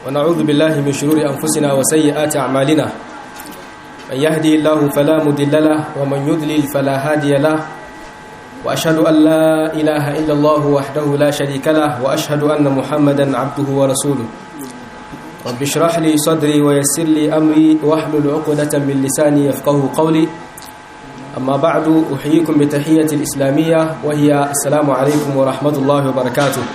ونعوذ بالله من شرور أنفسنا وسيئات أعمالنا من يهدي الله فلا مضل له ومن يضلل فلا هادي له وأشهد أن لا إله إلا الله وحده لا شريك له وأشهد أن محمدا عبده ورسوله رب اشرح لي صدري ويسر لي أمري واحلل عقدة من لساني يفقه قولي أما بعد أحييكم بتحية الإسلامية وهي السلام عليكم ورحمة الله وبركاته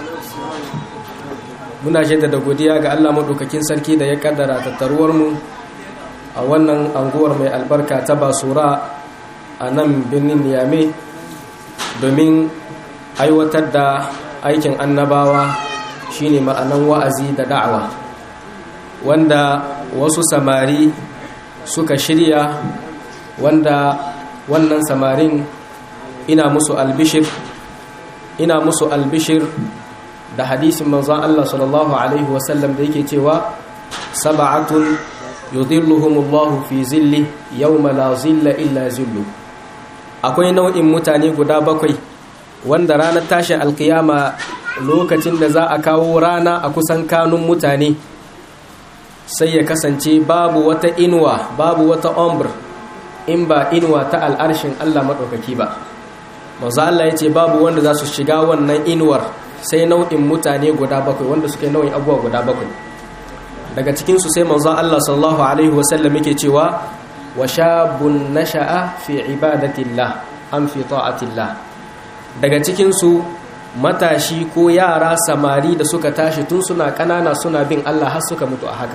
muna jaddada godiya ga Allah maɗaukakin sarki da ya kaddara tattaruwarmu a wannan anguwar mai albarka ta basura a nan birnin niyame domin aiwatar da aikin annabawa shine ma'anan wa'azi da da'awa wanda wasu samari suka shirya wanda wannan samarin ina musu albishir ina musu albishir da hadisin manzon Allah sallallahu alaihi wasallam da yake cewa sab'atun yudhilluhumullahu fi zilli yawma la zilla illa zillu akwai nau'in mutane guda bakwai wanda ranar tashin alkiyama lokacin da za a kawo rana a kusan kanun mutane sai ya kasance babu wata inuwa babu wata ombr in ba inuwa ta al'arshin Allah maɗaukaki ba manzo Allah ya ce babu wanda za su shiga wannan inuwar sai nau'in mutane guda bakwai wanda suke nau'in abubuwa guda bakwai daga cikinsu sai manzon Allah sallallahu alaihi wasallam yake cewa wa shabun nasha'a fi ibadatillah an fi ta'atillah daga cikinsu matashi ko yara samari da suka tashi tun suna kanana suna bin Allah har suka mutu a haka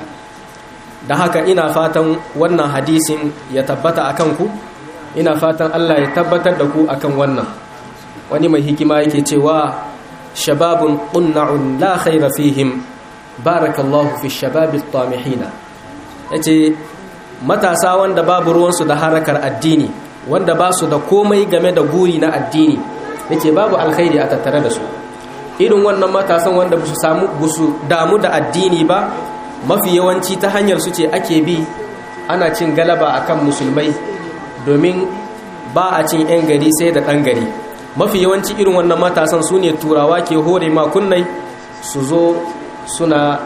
da haka ina fatan wannan hadisin ya tabbata akan ku ina fatan Allah ya tabbatar da ku akan wannan wani mai hikima yake cewa shababun ƙunna'un la khaira fihim barakallahu fi shababi tamihina yace matasa wanda babu ruwansu da harakar addini wanda ba su da komai game da guri na addini yace babu alkhairi a tattare da su irin wannan matasan wanda su samu busu damu da addini ba mafi yawanci ta hanyar su ce ake bi ana cin galaba akan musulmai domin ba a cin 'yan gari sai da ɗan gari mafi yawanci irin wannan matasan su ne turawa ke hore makunnai su zo suna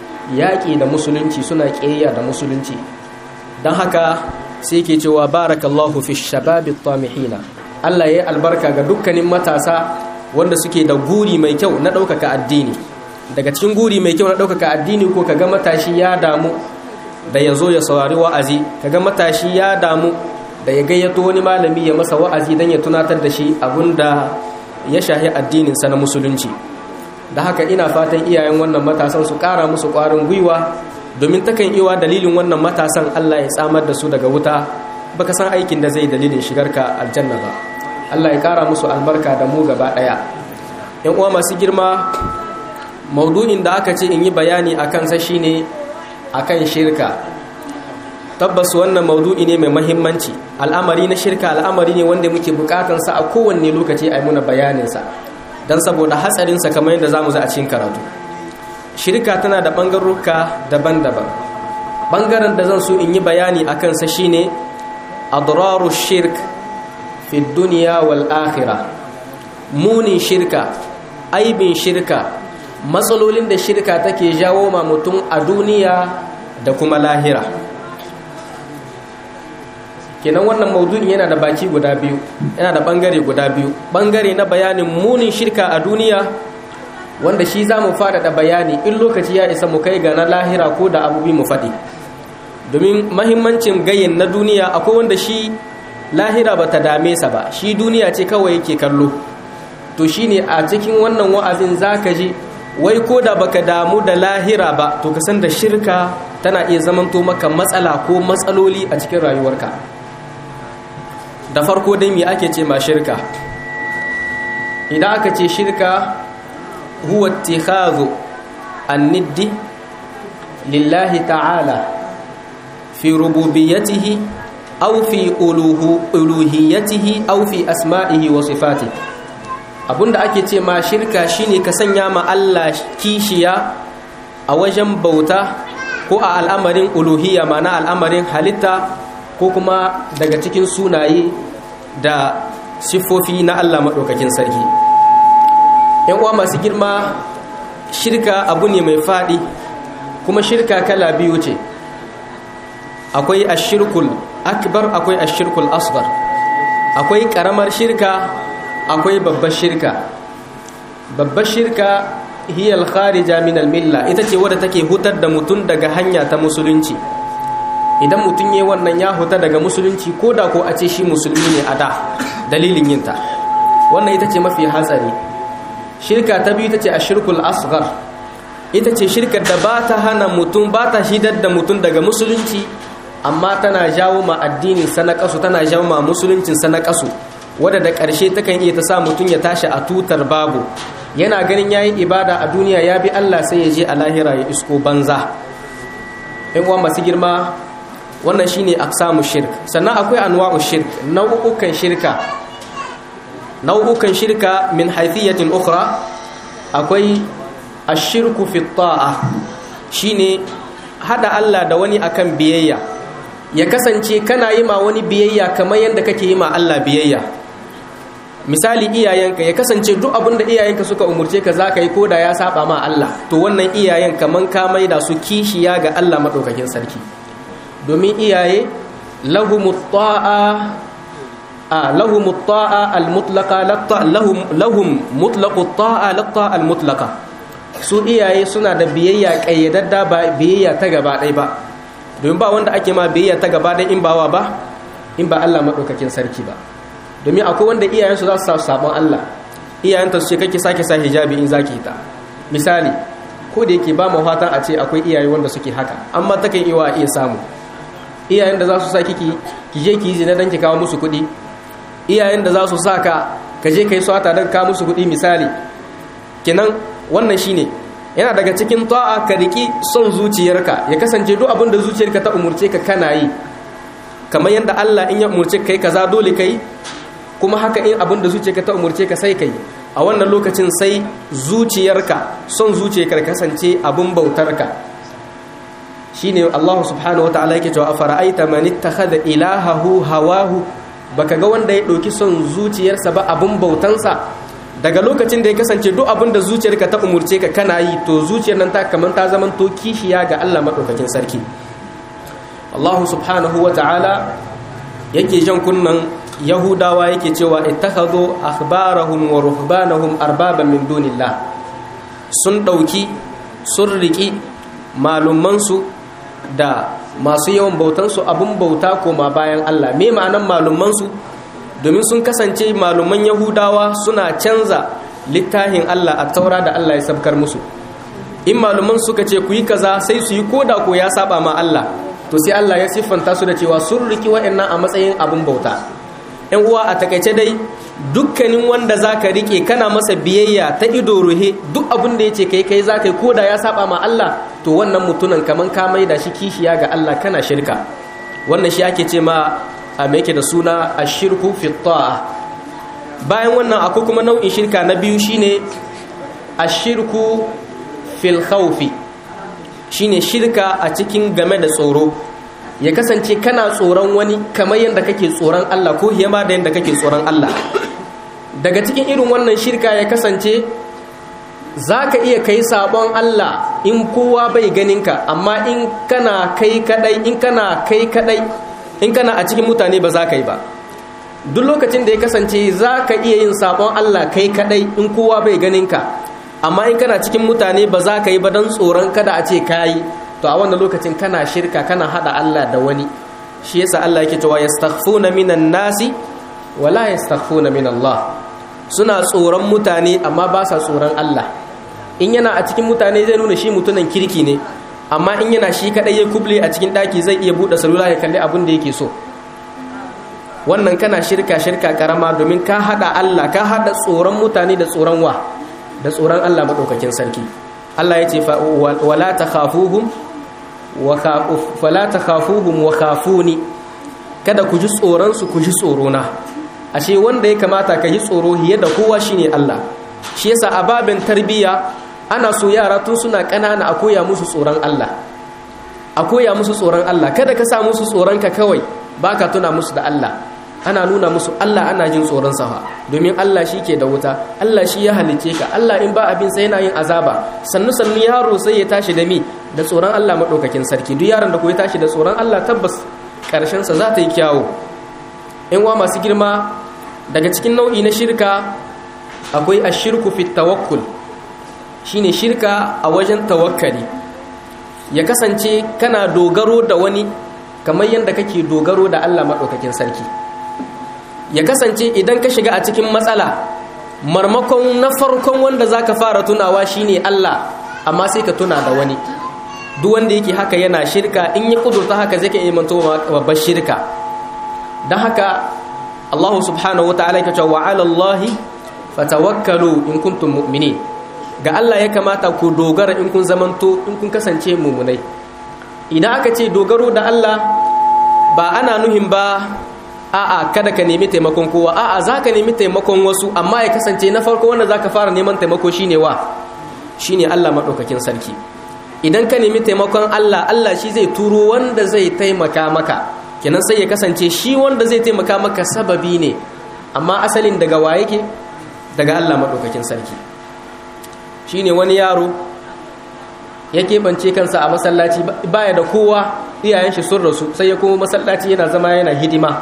yaƙi da musulunci suna ƙeya da musulunci don haka sai ke cewa barakallahu fi shababi tamihina Allah ya yi albarka ga dukkanin matasa wanda suke da guri mai kyau na ɗaukaka addini daga cikin guri mai kyau na ɗaukaka addini ko kaga matashi ya damu da ya zo ya saurari wa'azi kaga matashi ya damu da ya gayyato wani malami ya masa wa'azi don ya tunatar da shi abinda ya shahi addininsa na musulunci da haka ina fatan iyayen wannan matasan su ƙara musu ƙwarin gwiwa domin takan iwa dalilin wannan matasan Allah ya tsamar da su daga wuta baka san aikin da zai dalilin shigarka aljanna ba Allah ya ƙara musu albarka da mu gaba ɗaya yan uwa masu girma maudu'in da aka ce in yi bayani akan sa shine akan shirka tabbas wannan maudu'i ne mai mahimmanci al'amari na shirka al'amari ne wanda muke bukatansa a kowanne lokaci a yi muna bayaninsa don saboda hatsarinsa kamar yadda za mu za a cikin karatu shirka tana da ɓangaruka daban-daban ɓangaren da zan so in yi bayani a kansa shine adraru shirk fi duniya wal akhira munin shirka aibin shirka matsalolin da shirka take jawo ma mutum a duniya da kuma lahira kenan wannan maudu'in yana da baki guda biyu yana da bangare guda biyu bangare na bayanin munin shirka a duniya wanda shi za mu da bayani in lokaci ya isa mu kai ga na lahira ko da abubuwa mu faɗi domin mahimmancin gayin na duniya akwai wanda shi lahira ba ta dame sa ba shi duniya ce kawai yake kallo to shi ne a cikin wannan wa'azin za ka ji wai ko da baka damu da lahira ba to ka san da shirka tana iya zamanto maka matsala ko matsaloli a cikin rayuwarka da farko dai me ake ce ma shirka idan aka ce shirka huwa ittikhadhu an-niddi lillahi ta'ala fi rububiyyatihi aw fi uluhiyyatihi aw fi asma'ihi wa sifatihi abinda ake ce ma shirka shine ka sanya ma Allah kishiya a wajen bauta ko a al'amarin uluhiyya mana al'amarin halitta ko kuma daga cikin sunaye da siffofi na Allah maɗaukakin sarki ‘yan uwa masu girma shirka abu ne mai faɗi kuma shirka kala biyu ce akwai ashirkul akbar akwai ashirkul asghar akwai karamar shirka akwai babbar shirka babbar shirka hiya al-kharija min al-milla ita ce wadda take hutar da mutum daga hanya ta musulunci idan mutum yayi wannan ya huta daga musulunci ko da ko a ce shi musulmi ne a da dalilin yinta wannan ita ce mafi hatsari shirka ta biyu ita ce ashirkul asghar ita ce shirkar da ba ta hana mutum ba ta shidar da mutum daga musulunci amma tana jawo ma addinin sanakasu tana jawo ma musuluncin sanakasu wadda da ƙarshe takan iya ta sa mutum ya tashi a tutar babu yana ganin yayin ibada a duniya ya bi Allah sai ya je a lahira ya isko banza in uwa masu girma wannan shine aksamu shirk sannan akwai anwa'u shirk nau'ukan shirka nau'ukan shirka min haythiyatin ukhra akwai ashirku fi ta'a shine hada Allah da wani akan biyayya ya kasance kana yi ma wani biyayya kamar yadda kake yi ma Allah biyayya misali iyayenka ya kasance duk abin da iyayenka suka umurce ka zaka yi koda ya saba ma Allah to wannan iyayen kaman ka maida su kishiya ga Allah madaukakin sarki domin iyaye lahumut ta'a a lahumut ta'a al-mutlaqa lahum lahum mutlaqut ta'a lat-ta'a al-mutlaqa su iyaye suna da biyayya kayyadadda ba biyayya ta gaba ɗaya ba domin ba wanda ake ma biyayya ta gaba ɗaya in bawa ba in ba Allah madaukakin sarki ba domin akwai wanda iyayensu za su sa sabon Allah iyayenta su ce kake sake sa hijabi in zaki ta misali ko da yake ba mu fatan a ce akwai iyaye wanda suke haka amma takan iya iya samu iyayen da za su sa kiki ki je ki yi zina dan ki kawo musu kuɗi iyayen da za su sa ka ka je kai swata dan kawo musu kuɗi misali kenan wannan shine yana daga cikin ta'a ka riki son zuciyarka ya kasance duk abin da zuciyarka ta umurce ka kana yi kamar yadda Allah in ya umurce kai kaza dole kai kuma haka in abin da zuciyarka ta umurce ka sai kai a wannan lokacin sai zuciyarka son zuciyarka kasance abin bautarka shine Allah subhanahu wataala yake cewa afara'aita man ittakhadha ilahahu hawahu baka ga wanda ya dauki son zuciyarsa ba abin bautansa daga lokacin da ya kasance duk abin da zuciyarka ta umurce ka kana yi to zuciyar nan ta kaman ta zaman to kishiya ga Allah madaukakin sarki Allah subhanahu wataala yake jan kunnan yahudawa yake cewa ittakhadhu akhbarahum wa ruhbanahum arbaban min dunillah sun dauki sun riki malumansu da masu yawan bautansu abun bauta koma bayan Allah me ma'anan malumansu domin sun kasance maluman yahudawa suna canza littafin Allah a taura da Allah ya sabkar musu in maluman suka ce ku yi kaza sai su yi koda ko ya saba ma Allah to sai Allah ya siffanta su da cewa sun riki wa'annan a matsayin abun bauta yan uwa a takaice dai dukkanin wanda zaka rike kana masa biyayya ta ido ruhe duk abin da yace kai kai zaka yi koda ya saba ma Allah to wannan mutunan kaman ka mai da shi kishiya ga Allah kana shirka wannan shi ake ce ma a me yake da suna ashirku fi ta'a bayan wannan akwai kuma nau'in shirka na biyu shine ashirku fil khawfi shine shirka a cikin game da tsoro ya kasance kana tsoron wani kamar yadda kake tsoron Allah ko hiyama da yadda kake tsoron Allah daga cikin irin wannan shirka ya kasance za ka iya kai sabon Allah in kowa bai ganinka amma in kana kai kadai in kana kai kadai in kana a cikin mutane ba za ka yi ba duk lokacin da ya kasance za ka iya yin sabon Allah kai kadai in kowa bai ganinka amma in kana cikin mutane ba za ka yi ba don tsoron kada a ce ka yi to a wannan lokacin kana shirka kana hada Allah da wani shi yasa Allah yake cewa yastaghfuna minan nasi wala yastaghfuna min Allah suna tsoron mutane amma ba sa tsoron Allah in yana a cikin mutane zai nuna shi mutunan kirki ne amma in yana shi kadai ya kuble a cikin daki zai iya bude salula ya kalli abin da yake so wannan kana shirka shirka karama domin ka hada Allah ka hada tsoron mutane da tsoron wa da tsoron Allah madaukakin sarki Allah ya ce wala takhafuhum fala ta khafuhum wa khafuni kada ku ji tsoronsu ku ji tsorona ashe wanda ya kamata ka yi tsoro hiye da kowa shine Allah shi yasa a babin tarbiyya ana so yara tun suna ƙanana a koya musu tsoron Allah a koya musu tsoron Allah kada ka sa musu tsoron ka kawai baka tuna musu da Allah ana nuna musu Allah ana jin tsoron sa domin Allah shi ke da wuta Allah shi ya halice ka Allah in ba abin sai yana yin azaba sannu sannu yaro sai ya tashi da mi da tsoron Allah madaukakin sarki duk yaron da ko ya tashi da tsoron Allah tabbas karshen sa za ta yi kyawu in wa masu girma daga cikin nau'i na shirka akwai ashirku fi tawakkul shine shirka a wajen tawakkali ya kasance kana dogaro da wani kamar yadda kake dogaro da Allah maɗaukakin sarki ya kasance idan ka shiga a cikin matsala marmakon na farkon wanda za ka fara tunawa shine Allah amma sai ka tuna da wani duk wanda yake haka yana shirka in ya kudurta haka zai ka imanto babbar shirka don haka Allah subhanahu wa ta'ala ya ce wa ala Allah fatawakkalu in kuntum mu'minin ga Allah ya kamata ku dogara in kun zamanto in kun kasance mumunai idan aka ce dogaro da Allah ba ana nuhin ba a'a kada ka nemi taimakon kowa a'a za ka nemi taimakon wasu amma ya kasance na farko wanda za ka fara neman taimako shine wa shine Allah maɗaukakin sarki idan ka nemi taimakon Allah Allah shi zai turo wanda zai taimaka maka kenan sai ya kasance shi wanda zai taimaka maka sababi ne amma asalin daga wa yake daga Allah maɗaukakin sarki shine wani yaro ya keɓance kansa a masallaci baya da kowa iyayen shi sun rasu sai ya kuma masallaci yana zama yana hidima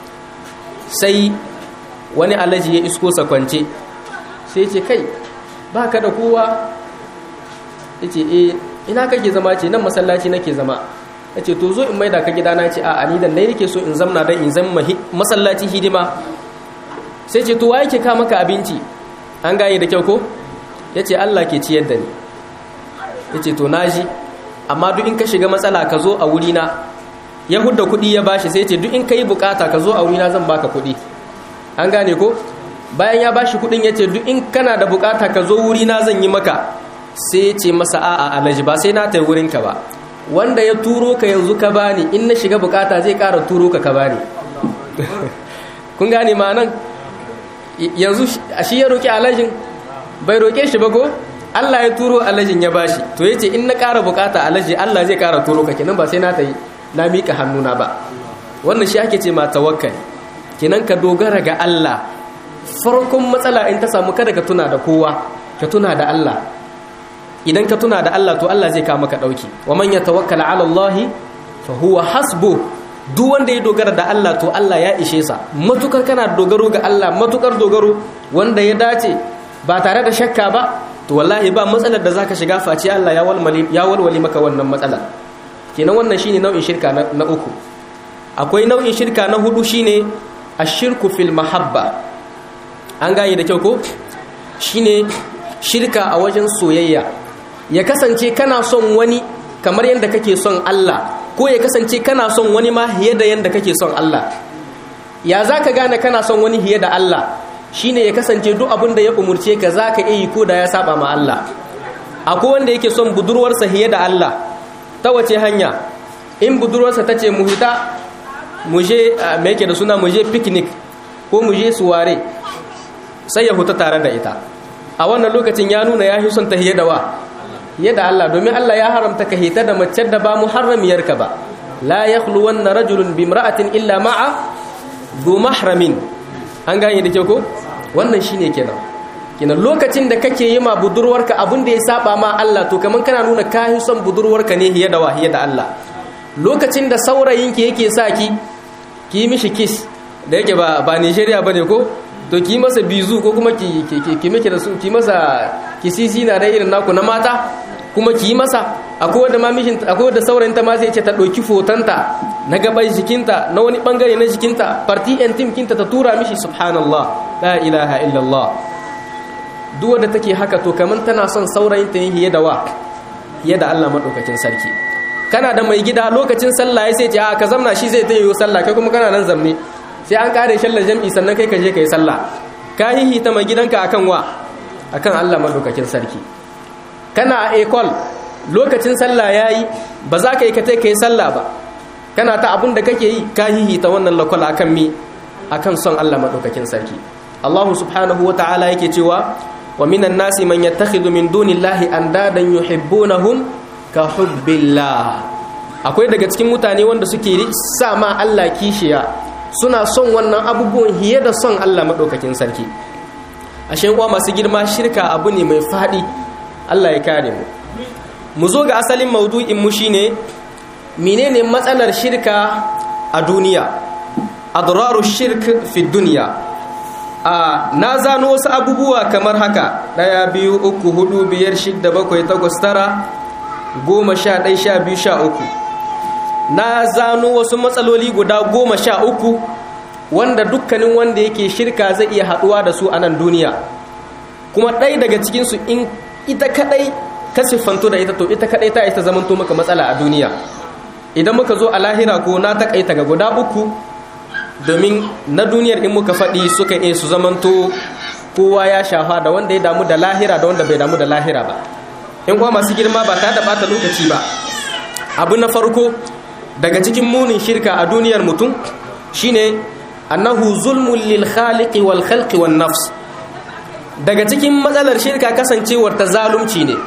sai wani alaji ya isko sa kwance sai ce kai ba ka da kowa ya ce e ina kake zama ce nan masallaci nake zama ya ce to zo in maida ka gidana ce a ni dan nai nake so in zamna don in zama masallaci hidima sai ce to wa yake ka maka abinci an gaye da kyau ko ya ce Allah ke ciyar da ni ya ce to na ji amma duk in ka shiga matsala ka zo a wurina ya hudda kuɗi ya bashi sai ce duk in ka yi bukata ka zo a wurina zan baka kuɗi an gane ko bayan ya bashi kuɗin ya ce duk in kana da bukata ka zo wurina zan yi maka sai ya ce masa a'a alaji ba sai na ta wurinka ba wanda ya turo ka yanzu ka bani in na shiga bukata zai ƙara turo ka ka bani kun gane ma nan yanzu shi ya roƙi alajin bai roƙe shi ba ko Allah ya turo alajin ya bashi to yace in na ƙara bukata alaji Allah zai ƙara turo ka kenan ba sai na tayi na mika hannuna ba wannan shi ake ce ma tawakkali kenan ka dogara ga Allah farkon matsala in ta samu kada ka tuna da kowa ka tuna da Allah idan ka tuna da Allah to Allah zai kawo maka dauki wa man yatawakkala ala Allah fa huwa hasbu duk wanda ya dogara da Allah to Allah ya ishe sa matukar kana dogaro ga Allah matukar dogaro wanda ya dace ba tare da shakka ba to wallahi ba matsalar da zaka shiga face Allah ya walwali ya walwali maka wannan matsalar kenan wannan shine nau'in shirka na uku akwai nau'in shirka na hudu shine ashirku fil mahabba an gane da kyau ko shine shirka a wajen soyayya ya kasance kana son wani kamar yadda kake son Allah ko ya kasance kana son wani ma hiye da yadda kake son Allah ya zaka gane kana son wani hiye da Allah shine ya kasance duk abin da ya umurce ka zaka iya yi ko da ya saba ma Allah akwai wanda yake son budurwarsa hiye da Allah ta wace hanya in budurwarsa ta ce mu hita mu je me yake da suna mu je picnic ko mu je suware sai ya huta tare da ita a wannan lokacin ya nuna ya fi son ta hiye da wa hiye da Allah domin Allah ya haramta ka hita da mace da ba muharramiyarka ba la yakhluwanna rajulun bimra'atin illa ma'a du mahramin an gane da ke ko wannan shine kenan kenan lokacin da kake yi ma budurwarka abin da ya saba ma Allah to kaman kana nuna ka yi son budurwarka ne hiye da wa hiye da Allah lokacin da saurayinki yake sa ki ki mishi kiss da yake ba ba Nigeria bane ko to ki masa bizu ko kuma ki ki miki da su ki masa kisisi na da irin naku na mata kuma ki masa akwai wanda ma mishin akwai wanda saurayin ta ma zai ce ta dauki fotanta na gaban jikinta na wani bangare na jikinta party and team kinta ta tura mishi subhanallah la ilaha illallah duk wanda take haka to kaman tana son saurayin ta ne hiye da wa hiye da Allah madaukakin sarki kana da mai gida lokacin sallah ya sai ce a ka zamna shi zai tayi sallah kai kuma kana nan zamne sai an kare shallar jam'i sannan kai ka je kai sallah ka hihi ta mai gidanka akan wa akan Allah madaukakin sarki kana a ekol lokacin sallah yayi ba za ka yi ka kai sallah ba kana ta abun da kake yi ka hihi ta wannan lakol akan mi akan son Allah madaukakin sarki Allah subhanahu wa ta'ala yake cewa wa minan nasi man yattakhidhu min dunillahi andadan yuhibbunahum ka hubbillah akwai daga cikin mutane wanda suke sa ma Allah kishiya suna son wannan abubuwan hiye da son Allah maɗaukakin sarki ashe uwa masu girma shirka abu ne mai faɗi Allah ya kare mu mu zo ga asalin maudu'in mu shine menene matsalar shirka a duniya adraru shirk fi duniya a na zano wasu abubuwa kamar haka ɗaya biyu uku hudu biyar shidda bakwai takwas tara goma sha ɗai sha biyu sha uku na zano wasu matsaloli guda goma sha uku wanda dukkanin wanda yake shirka zai iya haɗuwa da su a nan duniya kuma ɗai daga cikinsu in ita kaɗai ka siffanto da ita to ita kaɗai ta ita zamanto maka matsala a duniya idan muka zo a lahira ko na taƙaita ga guda uku domin na duniyar in muka faɗi suka iya su zamanto kowa ya shafa da wanda ya damu da lahira da wanda bai damu da lahira ba in kuma masu girma ba ta da ɓata lokaci ba abu na farko daga cikin munin shirka a duniyar mutum shine annahu zulmun lil khaliqi wal khalqi wan nafs daga cikin matsalar shirka kasancewar ta zalunci ne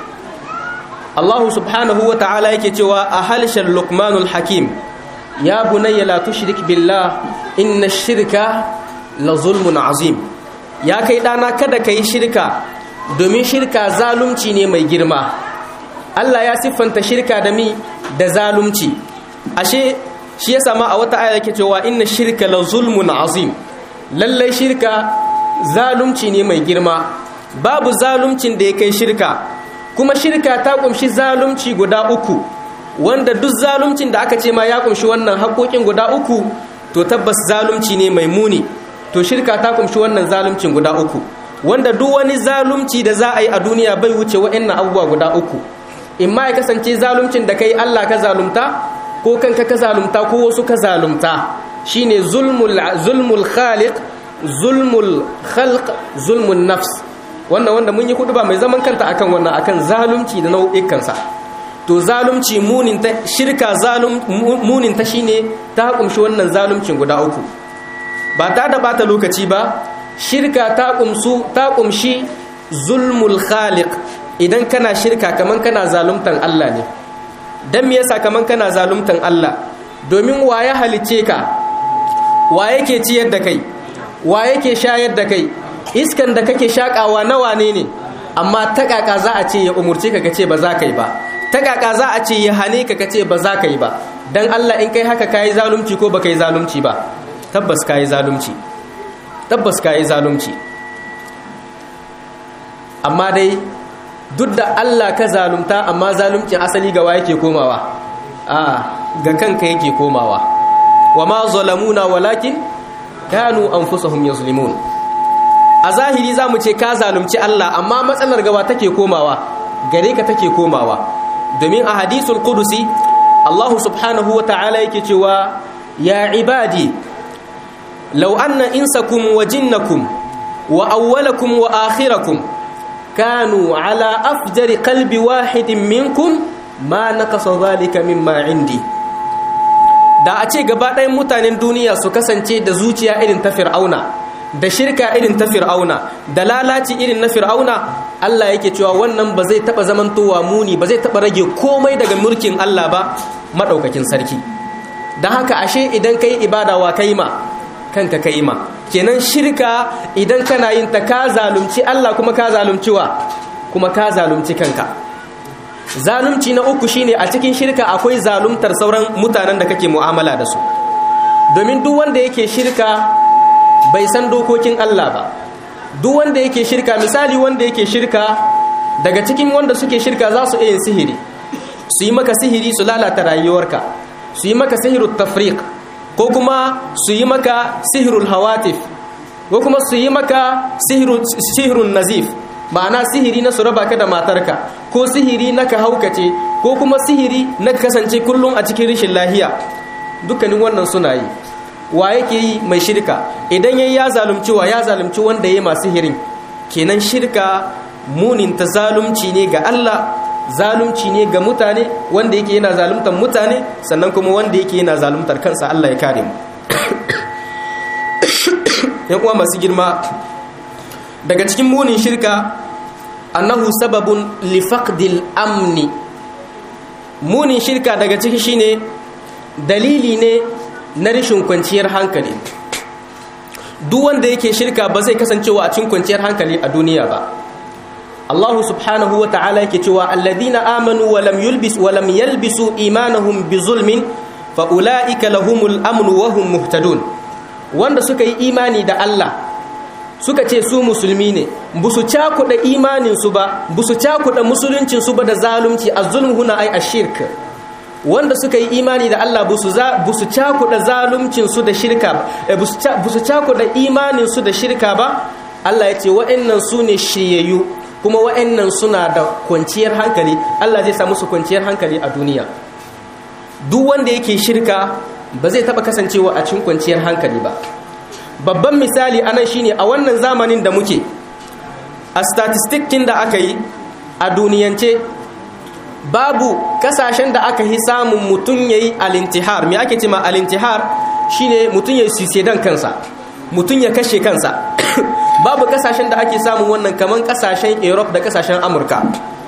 Allah subhanahu wa ta'ala yake cewa a halshen Luqmanul Hakim ya bunayya la tushrik billah inna shirka la zulmun azim ya kai dana kada kai shirka domin shirka zalunci ne mai girma Allah ya siffanta shirka da mi da zalunci ashe shi ya sama a wata aya yake cewa inna shirka la zulmun azim lallai shirka zalunci ne mai girma babu zaluncin da ya kai shirka kuma shirka ta kumshi zalunci guda uku wanda duk zaluncin da aka ce ma ya kumshi wannan haƙoƙin guda uku to tabbas zalunci ne mai muni to shirka ta kumshi wannan zaluncin guda uku wanda duk wani zalunci da za a yi a duniya bai wuce wa'annan abubuwa guda uku in ma ya kasance zaluncin da kai Allah ka zalunta ko kanka ka zalunta ko wasu ka zalunta shine zulmul zulmul khaliq zulmul khalq zulmun nafs wannan wanda mun yi kudu ba mai zaman kanta akan wannan akan zalunci da nau'ikansa to zalunci munin ta shirka zalum munin ta shine ta kumshi wannan zaluncin guda uku ba ta da bata lokaci ba shirka ta kumsu ta kumshi zulmul khaliq idan kana shirka kaman kana zaluntan Allah ne dan me yasa kaman kana zaluntan Allah domin wa ya halice ka wa yake ciyar da kai wa yake shayar da kai iskan da kake shakawa na wane ne amma ta kaka za a ce ya umurce ka kace ba za ka yi ba ta kaka za a ce ya hane ka kace ba za ka yi ba dan Allah in kai haka kai zalunci ko baka yi zalunci ba tabbas kai zalunci tabbas kai zalunci amma dai duk da Allah ka zalunta amma zaluncin asali ga wa yake komawa a ga kanka yake komawa wa ma zalamuna walakin kanu anfusahum yazlimun a zahiri zamu ce ka zalunci Allah amma matsalar gawa take komawa gare ka take komawa domin a hadisul qudusi Allah subhanahu wata'ala yake cewa ya ibadi law anna insakum wa jinnakum wa awwalakum wa akhirakum kanu ala afjari qalbi wahidin minkum ma naqasa dhalika mimma indi da a ce gaba ɗayan mutanen duniya su kasance da zuciya irin ta fir'auna da shirka irin ta fir'auna da lalaci irin na fir'auna Allah yake cewa wannan ba zai taɓa zamantowa muni ba zai taɓa rage komai daga mulkin Allah ba maɗaukakin sarki don haka ashe idan ka yi ibada wa kai ma kanka ka yi ma kenan shirka idan kana yin ta ka zalunci Allah kuma ka zalunci wa kuma ka zalunci kanka zalunci na uku shine a cikin shirka akwai zaluntar sauran mutanen da kake mu'amala da su domin duk wanda yake shirka bai san dokokin Allah ba duk wanda yake shirka misali wanda yake shirka daga cikin wanda suke shirka za su iya sihiri su yi maka sihiri su lalata rayuwarka su yi maka sihirul tafriq ko kuma su yi maka sihirul hawatif ko kuma su yi maka sihirun nazif ma'ana sihiri na su raba ka da matarka ko sihiri na ka haukace ko kuma sihiri na kasance kullum a cikin rishin lahiya dukkanin wannan suna yi wa yake yi mai shirka idan yayi ya zalunci wa ya zalunci wanda yayi masu sihirin kenan shirka munin ta zalunci ne ga Allah zalunci ne ga mutane wanda yake yana zaluntar mutane sannan kuma wanda yake yana zaluntar kansa Allah ya kare mu yan uwa masu girma daga cikin munin shirka annahu sababun li faqdil amni munin shirka daga ciki shine dalili ne na rashin kwanciyar hankali duk wanda yake shirka ba zai kasancewa a cikin kwanciyar hankali a duniya ba Allah subhanahu wa ta'ala yake cewa alladhina amanu wa lam yulbis wa lam yalbisu imanahum bi zulmin fa ulaika lahumul amnu wa hum muhtadun wanda suka yi imani da Allah suka ce su musulmi ne busu cakuɗa imaninsu ba busu cakuɗa musuluncinsu ba da zalunci az-zulm huna ay ash-shirk wanda suka yi imani da Allah busu busu cakuɗa zaluncinsu da shirka ba busu cakuɗa imaninsu da shirka ba Allah ya ce wa'annan su ne shiryayyu kuma wa'annan suna da kwanciyar hankali Allah zai sa musu kwanciyar hankali a duniya duk wanda yake shirka ba zai taɓa kasancewa a cikin kwanciyar hankali ba babban misali anan shine a wannan zamanin da muke a statistikin da aka yi a duniyance babu kasashen da aka yi samun mutum ya yi alintihar me ake cima alintihar shine mutum ya yi dan kansa mutum ya kashe kansa babu kasashen da ake samun wannan kamar kasashen europe da kasashen amurka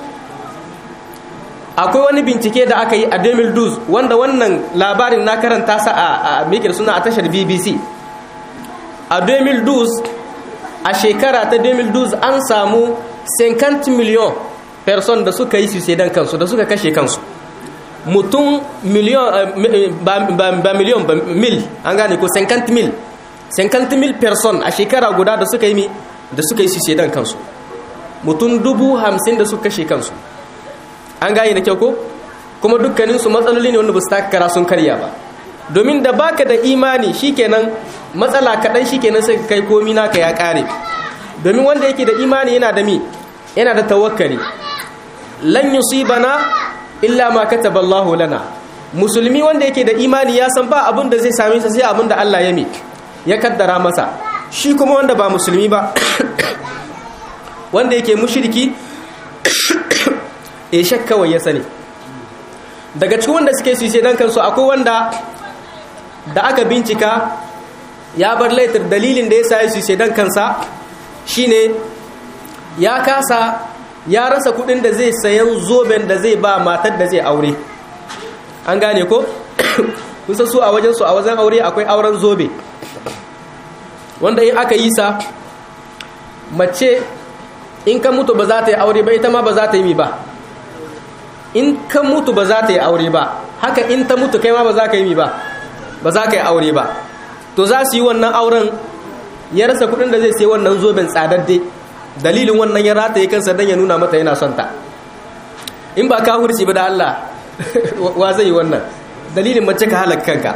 akwai wani bincike da aka yi a 2012 wanda wannan labarin na karanta sa a mikir suna a tashar bbc a 2012 a shekara ta 2012 an samu 50 miliyon person da suka yi suicidal kansu da suka kashe kansu mutum miliyon ba miliyon ba mil an gane ko 50 mil 50 mil person a shekara guda da suka yi da suka yi suicidal kansu mutum dubu hamsin da suka kashe kansu an gane da kyau ko kuma dukkaninsu matsaloli ne wanda ba su takara sun karya ba domin da baka da imani shikenan matsala kaɗan shikenan sai kai komi naka ya ƙare domin wanda yake da imani yana da mi yana da tawakkali lan yusibana illa ma kataba Allahu lana musulmi wanda yake da imani ya san ba abin da zai same sa sai abin da Allah ya mi ya kaddara masa shi kuma wanda ba musulmi ba wanda yake mushriki e kawai ya sani daga cikin wanda suke su sai dan kansu akwai wanda da aka bincika ya bar laitar dalilin da ya sa su sai dan kansa shine ya kasa ya rasa kudin da zai sayan zoben da zai ba matar da zai aure an gane ko kusa su a wajen su a wajen aure akwai auren zobe wanda in aka yi sa mace in ka mutu ba za ta yi aure ba ita ma ba za ta yi mi ba in ka mutu ba za ta yi aure ba haka in ta mutu kai ma ba za ka yi mi ba ba za ka yi aure ba to za su yi wannan auren ya rasa kudin da zai sai wannan zoben tsadadde dalilin wannan ya rataye kansa don ya nuna mata yana son ta in ba ka hurci ba da Allah wa zai yi wannan dalilin mace ka halaka kanka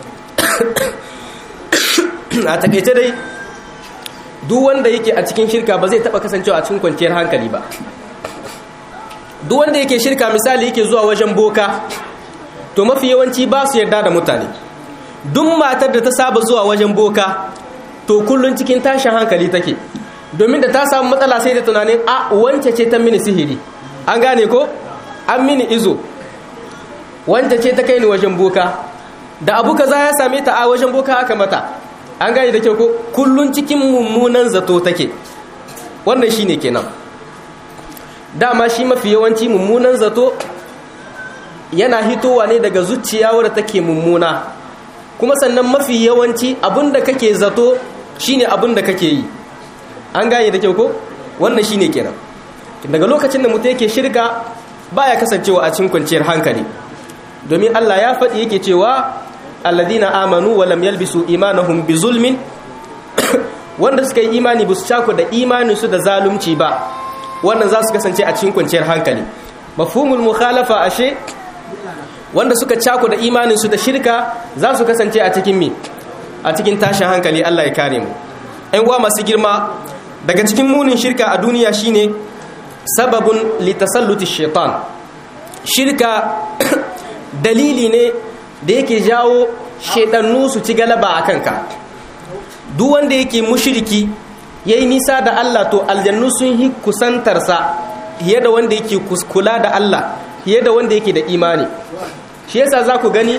a takaice dai duk wanda yake a cikin shirka ba zai taba kasancewa a cikin kwanciyar hankali ba duk wanda yake shirka misali yake zuwa wajen boka to mafi yawanci ba su yarda da mutane duk matar da ta saba zuwa wajen boka to kullun cikin tashin hankali take domin da ta samu matsala sai da tunanin a wance ce ta mini sihiri an gane ko an mini izo wance ce ta kai ni wajen boka da abu kaza ya same ta a wajen boka aka mata an gane da kyau ko kullun cikin mummunan zato take wannan shine kenan dama shi mafi yawanci mummunan zato yana hitowa ne daga zuciya wadda take mummuna kuma sannan mafi yawanci abinda kake zato shine abinda kake yi an gane da kyau ko wannan shine kenan daga lokacin da mutum yake shirka baya kasancewa a cikin kwanciyar hankali domin Allah ya faɗi yake cewa alladina amanu wa lam yalbisu imanahum bi zulmin wanda suka yi imani ba su cako da imanin su da zalunci ba wannan za su kasance a cikin kwanciyar hankali mafhumul mukhalafa ashe wanda suka cako da imanin su da shirka za su kasance a cikin mi a cikin tashin hankali Allah ya kare mu ɗan uwa masu girma daga cikin munin shirka a duniya shine sababun litasalluti shaitan shirka dalili ne da yake jawo shaidannu su ci galaba a kanka duk wanda yake mushiriki ya yi nisa da Allah to aljannu sun yi kusantarsa fiye da wanda yake kula da Allah fiye da wanda yake da imani shi yasa za ku gani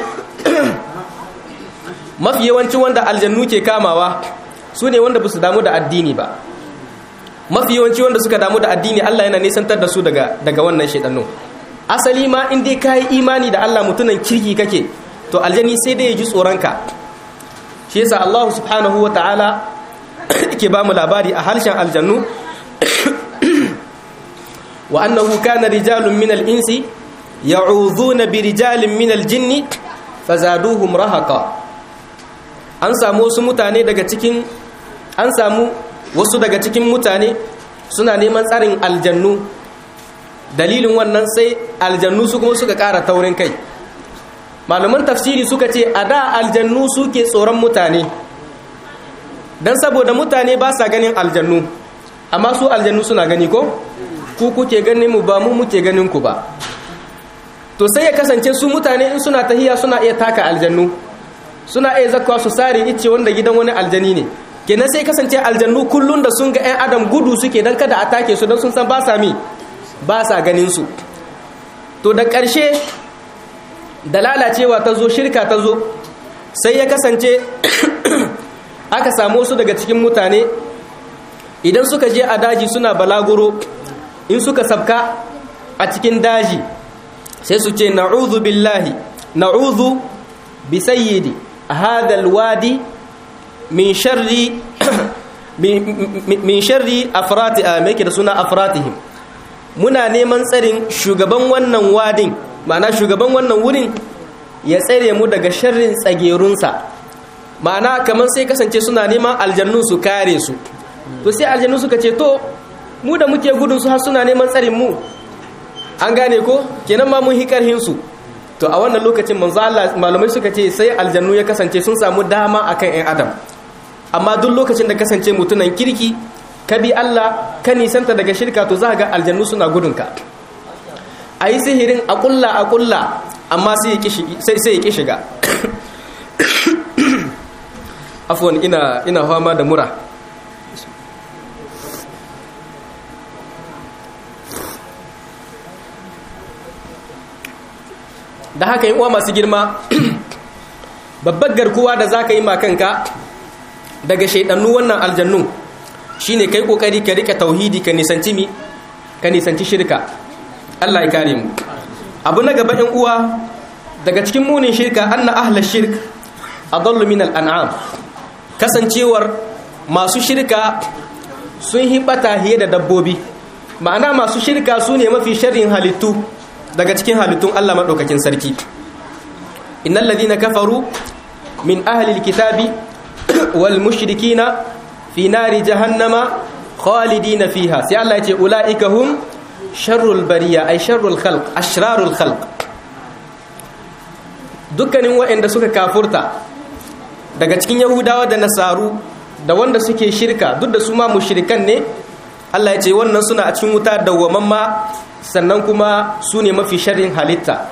mafi yawancin wanda aljannu ke kamawa su ne wanda ba su damu da addini ba mafi yawanci wanda suka damu da addini Allah yana nisantar da su daga daga wannan shaidannu asali ma in dai ka yi imani da Allah mutunan kirki kake to aljani sai dai ya ji tsoronka shi yasa Allah subhanahu wa ta'ala yake ba mu labari a harshen aljannu wa annahu kana rijalun min al-insi ya'udhuna bi rijalin min al-jinni fazaduhum rahaqa an samu wasu mutane daga cikin an samu wasu daga cikin mutane suna neman tsarin aljannu dalilin wannan sai aljannu su kuma suka ƙara taurin kai malaman tafsiri suka ce a da aljannu suke tsoron mutane don saboda mutane ba sa ganin aljannu amma su aljannu suna gani ko ku kuke ganin mu ba mu muke ganin ku ba to sai ya kasance su mutane in suna tahiya suna iya taka aljannu suna iya zakwa su sare ice wanda gidan wani aljani ne kenan sai kasance aljannu kullun da sun ga 'yan adam gudu suke don kada a take su don sun san ba sa mi ba sa ganin su to da ƙarshe da lalacewa ta zo shirka ta zo sai ya kasance aka samu su daga cikin mutane idan suka je a daji suna balaguro in suka sabka a cikin daji sai su ce na'udhu billahi na'udhu bi sayyidi hadha alwadi min sharri min sharri afrati a mai da suna afratihim muna neman tsarin shugaban wannan wadin ma'ana shugaban wannan wurin ya tsare mu daga sharrin tsagerunsa ma'ana kamar sai kasance suna neman aljannu su kare su to sai aljannu suka ce to mu da muke gudun su har suna neman tsarin mu an gane ko kenan ma mun hi karhin su to a wannan lokacin manzo Allah malamai suka ce sai aljannu ya kasance sun samu dama akan ƴan adam amma duk lokacin da kasance mutunan kirki ka bi Allah ka nisanta daga shirka to za ga aljannu suna gudunka a yi sihirin a kulla a kulla amma sai ya ki shiga afuwan ina ina fama da mura da haka yi uwa masu girma babbar garkuwa da za ka yi makanka daga shaidannu wannan aljannu shine kai kokari ka rika tauhidi ka nisanci mi ka nisanci shirka Allah ya kare mu abu na gaba ɗan uwa daga cikin munin shirka anna ahla shirk adallu min al-an'am kasancewar masu shirka sun hibata hiye da dabbobi ma'ana masu shirka su ne mafi sharrin halittu daga cikin halittun Allah madaukakin sarki innal ladina kafaru min ahli al-kitabi wal mushrikina fi nari jahannama khalidina fiha sai Allah ya ce ulaika hum sharrul bariya ay sharrul khalq ashrarul khalq dukkanin waɗanda suka kafurta daga cikin yahudawa da nasaru da wanda suke shirka duk da su ma mushrikan ne Allah ya ce wannan suna a cikin wuta dawwamamma sannan kuma su ne mafi sharrin halitta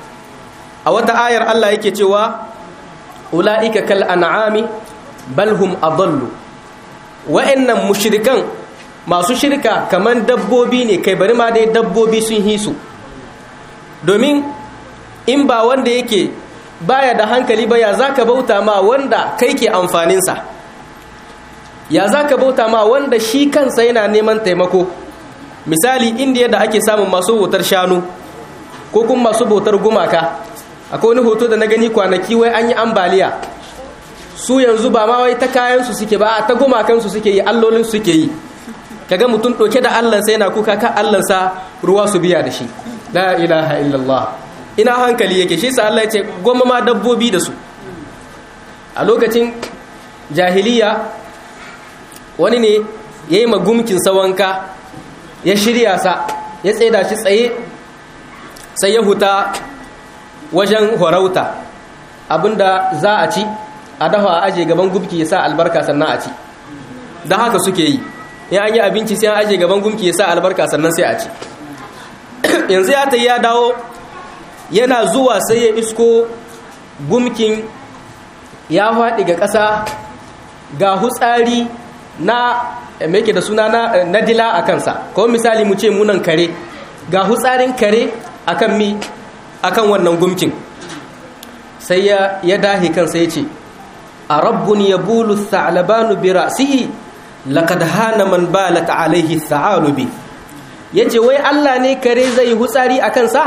a wata ayar Allah yake cewa ulaika kal an'ami bal hum adallu wa'annan mushrikan masu shirka kamar dabbobi ne kai bari ma dai dabbobi sun hisu domin in ba wanda yake baya da hankali ba ya zaka bauta ma wanda kai ke amfaninsa ya zaka bauta ma wanda shi kansa yana neman taimako misali indiya da ake samun masu bautar shanu ko kuma masu bautar gumaka akwai wani hoto da na gani kwanaki wai an yi ambaliya su yanzu ba ma wai ta kayansu suke ba ta gumakansu suke yi allolin suke yi kaga mutum ɗauke da allansa yana kuka ka allansa ruwa su biya da shi la ilaha illallah ina hankali yake shi sa Allah ya ce goma ma dabbobi da su a lokacin jahiliya wani ne ya yi magumkin sawanka ya shirya sa ya tsaida shi tsaye sai ya huta wajen horauta abinda za a ci a dafa a aje gaban gumki ya sa albarka sannan a ci da haka suke yi in an yi abinci sai an aje gaban gumki ya sa albarka sannan sai a ci yanzu ya ta ya dawo yana zuwa sai ya isko gumkin ya faɗi ga ƙasa ga hutsari na mai da suna na dila a kansa ko misali mu ce munan kare ga hutsarin kare akan mi akan wannan gumkin sai ya ya dahi kansa ya ce a rabbun ya bulu tha'labanu bi ra'sihi laqad hana man balat alaihi tha'alubi yace wai Allah ne kare zai hutsari a kansa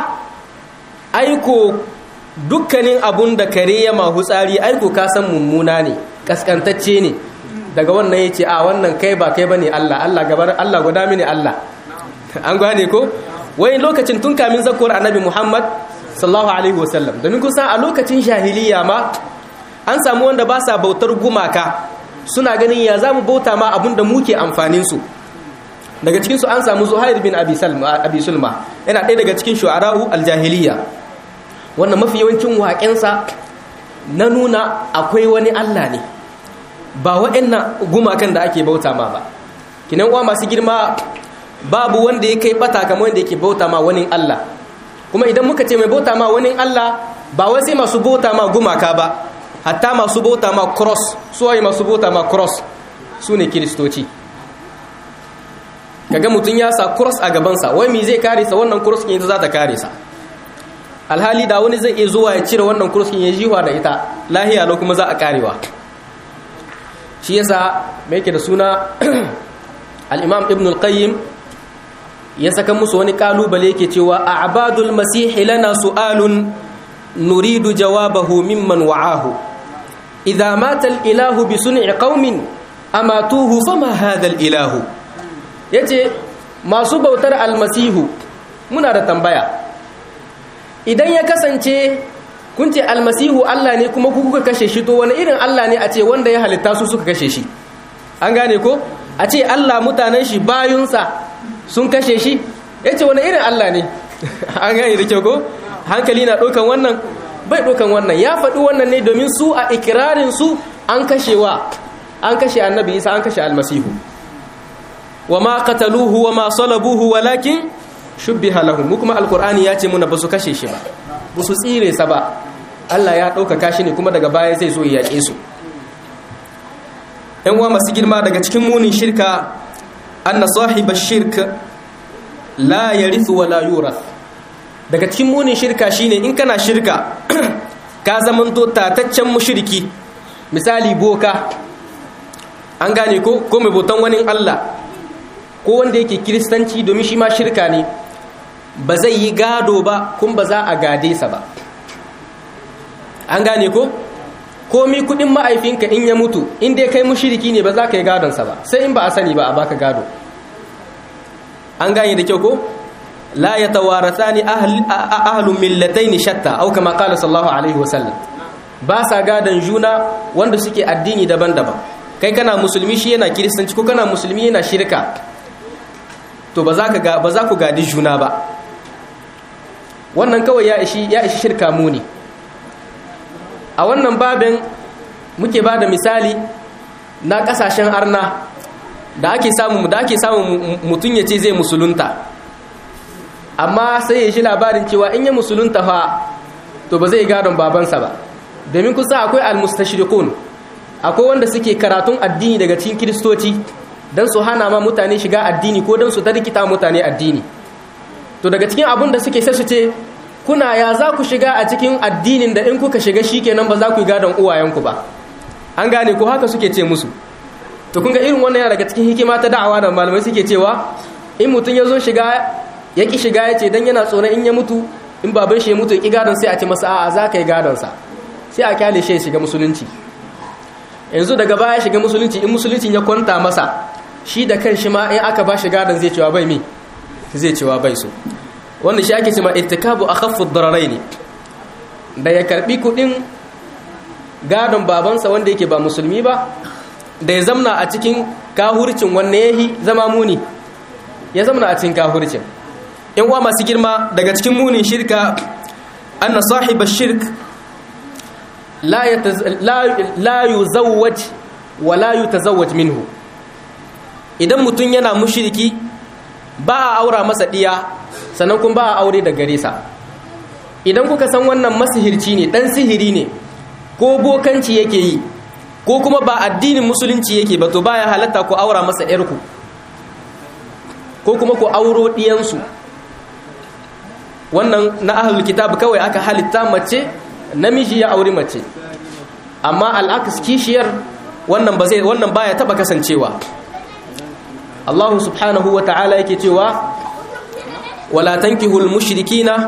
aiko dukkanin abun da kare ya ma hutsari aiko ka san mummuna ne kaskantacce ne daga wannan ya ce a wannan kai ba kai bane Allah Allah gabar Allah guda mini Allah an gane ko wai lokacin tun kamin zakuwar annabi Muhammad sallallahu alaihi wasallam domin kusan a lokacin jahiliya ma an samu wanda ba sa bautar gumaka suna ganin ya zamu bauta ma abin da muke amfanin su daga cikin su an samu Zuhair bin Abi Salma Abi Sulma yana ɗaya daga cikin shu'ara'u al-jahiliya wannan mafi yawancin waƙensa na nuna akwai wani Allah ne ba waɗannan gumakan da ake bauta ma ba kinan uwa masu girma babu wanda ya kai bata kamar wanda yake bauta ma wani Allah kuma idan muka ce mai bauta ma wani Allah ba wai sai masu bauta ma gumaka ba hatta masu bauta ma cross su waye masu bauta ma cross su ne kiristoci kaga mutum ya sa cross a gabansa wai me zai kare sa wannan cross kin za ta kare sa alhali da wani zai iya zuwa ya cire wannan cross kin ya jiwa da ita lahiya lo kuma za a karewa shi yasa mai yake da suna al-imam ibn al-qayyim ya saka musu wani kalubale yake cewa a'badul masih lana su'alun nuridu jawabahu mimman wa'ahu idza mata al-ilahu bi sun'i qaumin amatuhu fama hadha al-ilahu yace masu bautar almasihu muna da tambaya idan ya kasance kun ce almasihu Allah ne kuma ku kuka kashe shi to wani irin Allah ne a ce wanda ya halitta su suka kashe shi an gane ko a ce Allah mutanen shi bayunsa sun kashe shi ya ce wani irin Allah ne an gane da kyau ko hankali na ɗaukan wannan bai ɗaukan wannan ya faɗi wannan ne domin su a ikirarin su an kashewa an kashe annabi isa an kashe almasihu wa ma qataluhu wa ma salabuhu walakin shubbiha lahum mu kuma alqur'ani ya ce muna ba su kashe shi ba ba su tsire sa ba Allah ya ɗaukaka shi ne kuma daga baya zai zo ya yaƙe su ‘yan uwa masu girma daga cikin munin shirka anna sahiba shirk la yarithu wa la yurath daga cikin munin shirka shine in kana shirka ka zamanto tataccen mushriki misali boka an gane ko ko mai botan wani Allah ko wanda yake kiristanci domin shi ma shirka ne ba zai yi gado ba kun ba za a gade sa ba an gane ko komi kudin ma'aifinka in ya mutu in dai kai mushiriki ne ba za ka yi gadonsa ba sai in ba a sani ba a baka gado an gane da kyau ko la ya tawarasa ni ahalun millatai ni shatta au kama kala sallahu alaihi wasallam ba sa gadon juna wanda suke addini daban-daban kai kana musulmi shi yana kiristanci ko kana musulmi yana shirka to ba za ku gadi juna ba wannan kawai ya ishi shirka muni a wannan babin muke ba da misali na kasashen arna da ake samu da ake samu mutum ya ce zai musulunta amma sai ya shi labarin cewa in ya musulunta fa to ba zai gadon babansa ba domin kusa akwai almustashirikun akwai wanda suke karatun addini daga cikin kiristoci don su hana ma mutane shiga addini ko don su tarkita mutane addini to daga cikin abin da suke sai su ce kuna ya za ku shiga a cikin addinin da in kuka shiga shi kenan ba za ku yi gadon uwayenku ba an gane ko haka suke ce musu to kun ga irin wannan yana daga cikin hikima ta da'awa da malamai suke cewa in mutum ya zo shiga ya ki shiga ya ce dan yana tsoron in ya mutu in baban shi ya mutu ya ki gadon sai a ce masa a'a za ka yi gadon sa sai a kyale shi ya shiga musulunci yanzu daga baya shiga musulunci in musulunci ya kwanta masa shi da kan shi ma in aka ba shi gadon zai cewa bai mi zai cewa bai so wanda shi ake cewa ittikabu akhaffu ad-dararaini da ya karbi kudin gadon babansa wanda yake ba musulmi ba da ya zamna a cikin kahurcin wanne yahi zama muni ya zamna a cikin kahurcin in uwa masu girma daga cikin munin shirka anna sahiba shirk la la yuzawwaj wa la yutazawwaj minhu idan mutum yana mushriki ba a aura masa diya sannan kun ba a aure da gare sa idan kuka san wannan masihirci ne dan sihiri ne ko bokanci yake yi ko kuma ba addinin musulunci yake ba to baya halatta ku aura masa yarku ko kuma ku auro diyansu wannan na ahlul kitab kawai aka halitta mace namiji ya auri mace amma al'aks kishiyar wannan ba zai wannan baya taba kasancewa Allah subhanahu wa ta'ala yake cewa wala tankihul mushrikina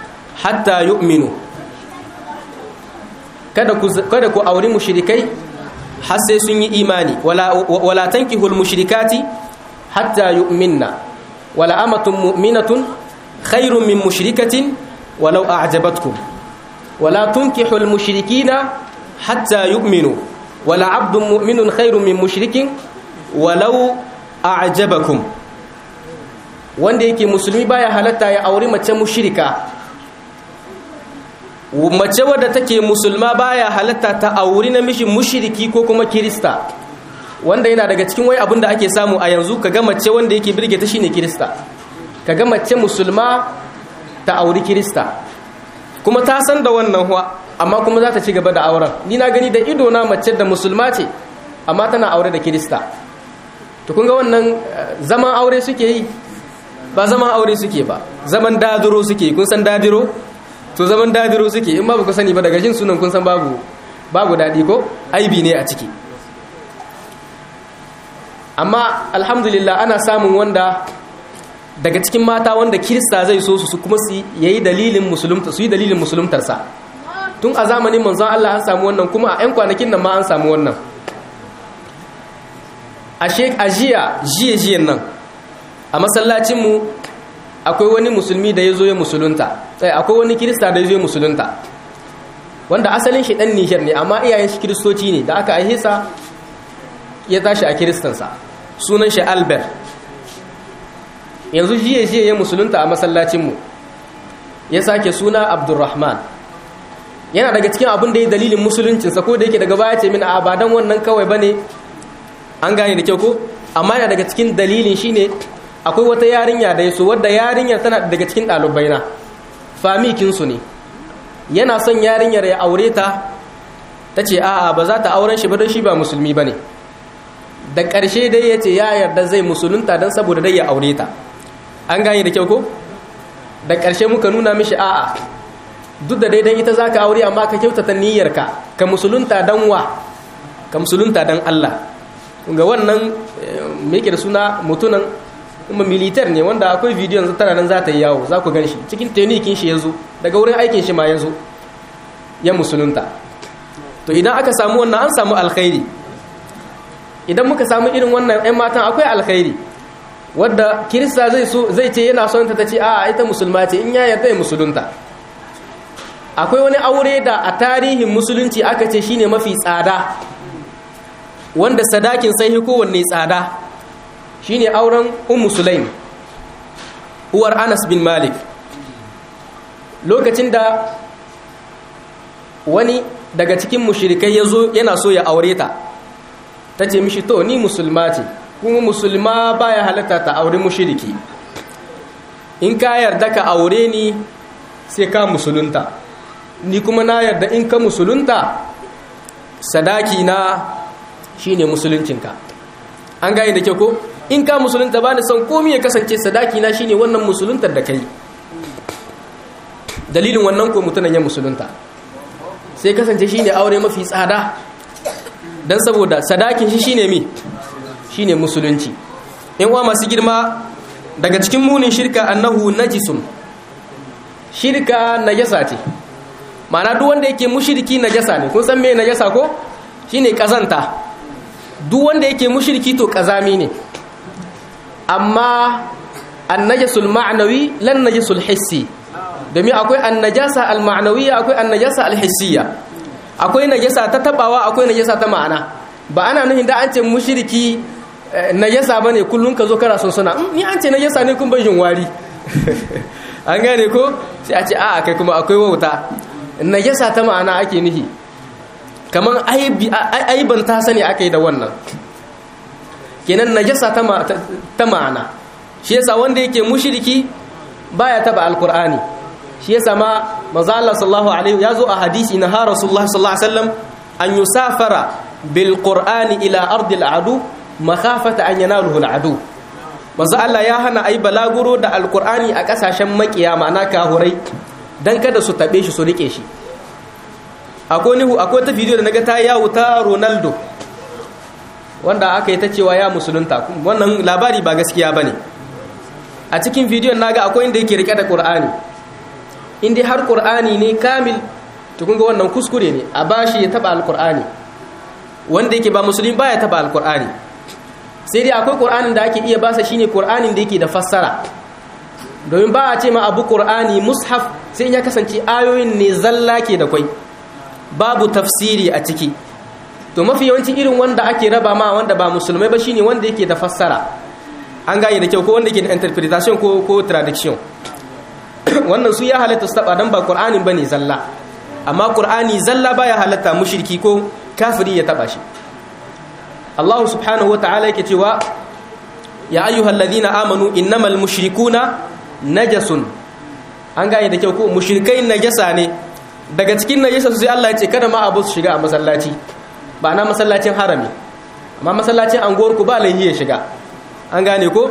hatta yu'minu kada ku kada ku auri mushrikai har sai sun yi imani wala wala tankihul mushrikati hatta yu'minna wala amatun mu'minatun khairun min mushrikatin walau a'jabatkum wala tunkihul mushrikina hatta yu'minu wala abdun mu'minun khairun min mushrikin walau a'jabakum wanda yake musulmi baya halatta ya auri mace mushrika mace wadda take musulma baya halatta ta auri namiji mushriki ko kuma kirista wanda yana daga cikin wai abin da ake samu a yanzu kaga mace wanda yake birge ta shine kirista kaga mace musulma ta auri kirista kuma ta san da wannan huwa amma kuma za ta ci gaba da auren ni na gani da ido na mace da musulma ce amma tana aure da kirista to kun ga wannan zaman aure suke yi ba zaman aure suke ba zaman dadiro suke kun san dadiro to zaman dadiro suke in ba ku sani ba daga jin sunan kun san babu babu dadi ko aibi ne a ciki amma alhamdulillah ana samun wanda daga cikin mata wanda kirista zai so su kuma su yayi dalilin musulunta su yi dalilin musuluntarsa tun a zamanin manzon Allah an samu wannan kuma a 'yan kwanakin nan ma an samu wannan a jiya jiye jiyen nan a masallacinmu akwai wani musulmi da ya zo ya musulunta akwai wani kirista da ya zo ya musulunta wanda asalin shi dan nishar ne amma iyayen shi kiristoci ne da aka aihesa ya tashi a kiristansa sunan shi albert yanzu jiye jiye ya musulunta a masallacinmu ya sake suna abdurrahman yana daga cikin abin da ya dalilin musuluncinsa ko da yake daga baya ce min a abadan wannan kawai ba ne an gane da kyau ko amma yana daga cikin dalilin shine akwai wata yarinya da ya so wadda yarinyar tana daga cikin ɗalibai na famikinsu ne yana son yarinyar ya aure ta ta ce a'a ba za ta auren shi ba don shi ba musulmi ba ne da ƙarshe dai ya ce ya yarda zai musulunta don saboda dai ya aure ta an gane da kyau ko da ƙarshe muka nuna mishi a'a duk da daidan ita za ka aure amma ka kyautata niyyarka ka musulunta don wa ka musulunta don Allah ga wannan me da suna mutunan kuma militar ne wanda akwai bidiyon tana nan za ta yi yawo za ku gan shi cikin tenikin shi ya zo daga wurin aikin shi ma ya zo ya musulunta to idan aka samu wannan an samu alkhairi idan muka samu irin wannan 'yan matan akwai alkhairi wadda kirista zai so zai ce yana son ta ta ce a ita musulma ce in ya yarda ya musulunta akwai wani aure da a tarihin musulunci aka ce shine mafi tsada wanda sadakin sai kowanne tsada shine auren ummu sulaim uwar anas bin malik lokacin da wani daga cikin mushrikai ya zo yana so ya aure ta ta ce mishi to ni musulma ce kuma musulma baya halatta ta aure mushriki in ka yarda ka aure ni sai ka musulunta ni kuma na yarda in ka musulunta sadaki na shine musuluncinka an gane da kyau ko in ka musulunta ba ni son komi ya kasance sadaki na shine wannan musuluntar da kai dalilin wannan ko mutunan ya musulunta sai kasance shine aure mafi tsada dan saboda sadakin shi shine mi shine musulunci in uwa masu girma daga cikin munin shirka annahu najisun shirka najasa ce ma'ana duk wanda yake mushriki najasa ne kun san me najasa ko shine kazanta duk wanda yake mushriki to kazami ne amma annajasul ma'nawi lan najasul hissi domin akwai annajasa al-ma'nawiyya akwai annajasa al-hissiyya akwai najasa ta tabawa akwai najasa ta ma'ana ba ana nufin da an ce mushriki najasa bane kullun ka zo kana son suna ni an ce najasa ne kun bajin wari an gane ko sai a ce a'a kai kuma akwai wauta najasa ta ma'ana ake nufi kamar aiban ta sani aka yi da wannan kenan najasa ta ma'ana shi yasa wanda yake mushriki baya taba alkur'ani shi yasa ma manzo Allah sallallahu alaihi yazo a hadisi na ha rasulullah sallallahu alaihi wasallam an yusafara bil qur'ani ila ardi al adu makhafata an yanaluhu al adu manzo Allah ya hana ai balaguro da alkur'ani a kasashen makiya ma'ana kahurai dan kada su tabe shi su rike shi akwai ni akwai ta video da naga ta yawo ta Ronaldo wanda aka yi ta cewa ya musulunta wannan labari ba gaskiya bane a cikin bidiyon naga akwai inda yake rike da Qur'ani inda har Qur'ani ne kamil to kun ga wannan kuskure ne a bashi ya taba alqur'ani wanda yake ba musulmi baya taba alqur'ani sai dai akwai qur'anin da ake iya basa shine qur'anin da yake da fassara domin ba a ce ma abu qur'ani mushaf sai ya kasance ayoyin ne zalla ke da kwai babu tafsiri a ciki to mafi yawanci irin wanda ake raba ma wanda ba musulmai ba shine wanda yake da fassara an gane da kyau ko wanda yake da interpretation ko ko traduction wannan su ya halatta su taba dan ba qur'anin bane zalla amma qur'ani zalla baya halatta mushriki ko kafiri ya taba shi Allah subhanahu wataala yake cewa ya ayyuhalladhina amanu innamal mushrikuna najasun an gane da kyau ko mushrikai najasa ne daga cikin najasa sai Allah ya ce kada ma abu su shiga a masallaci ba na masallacin harami amma masallacin anguwar ku ba laihi ya shiga an gane ko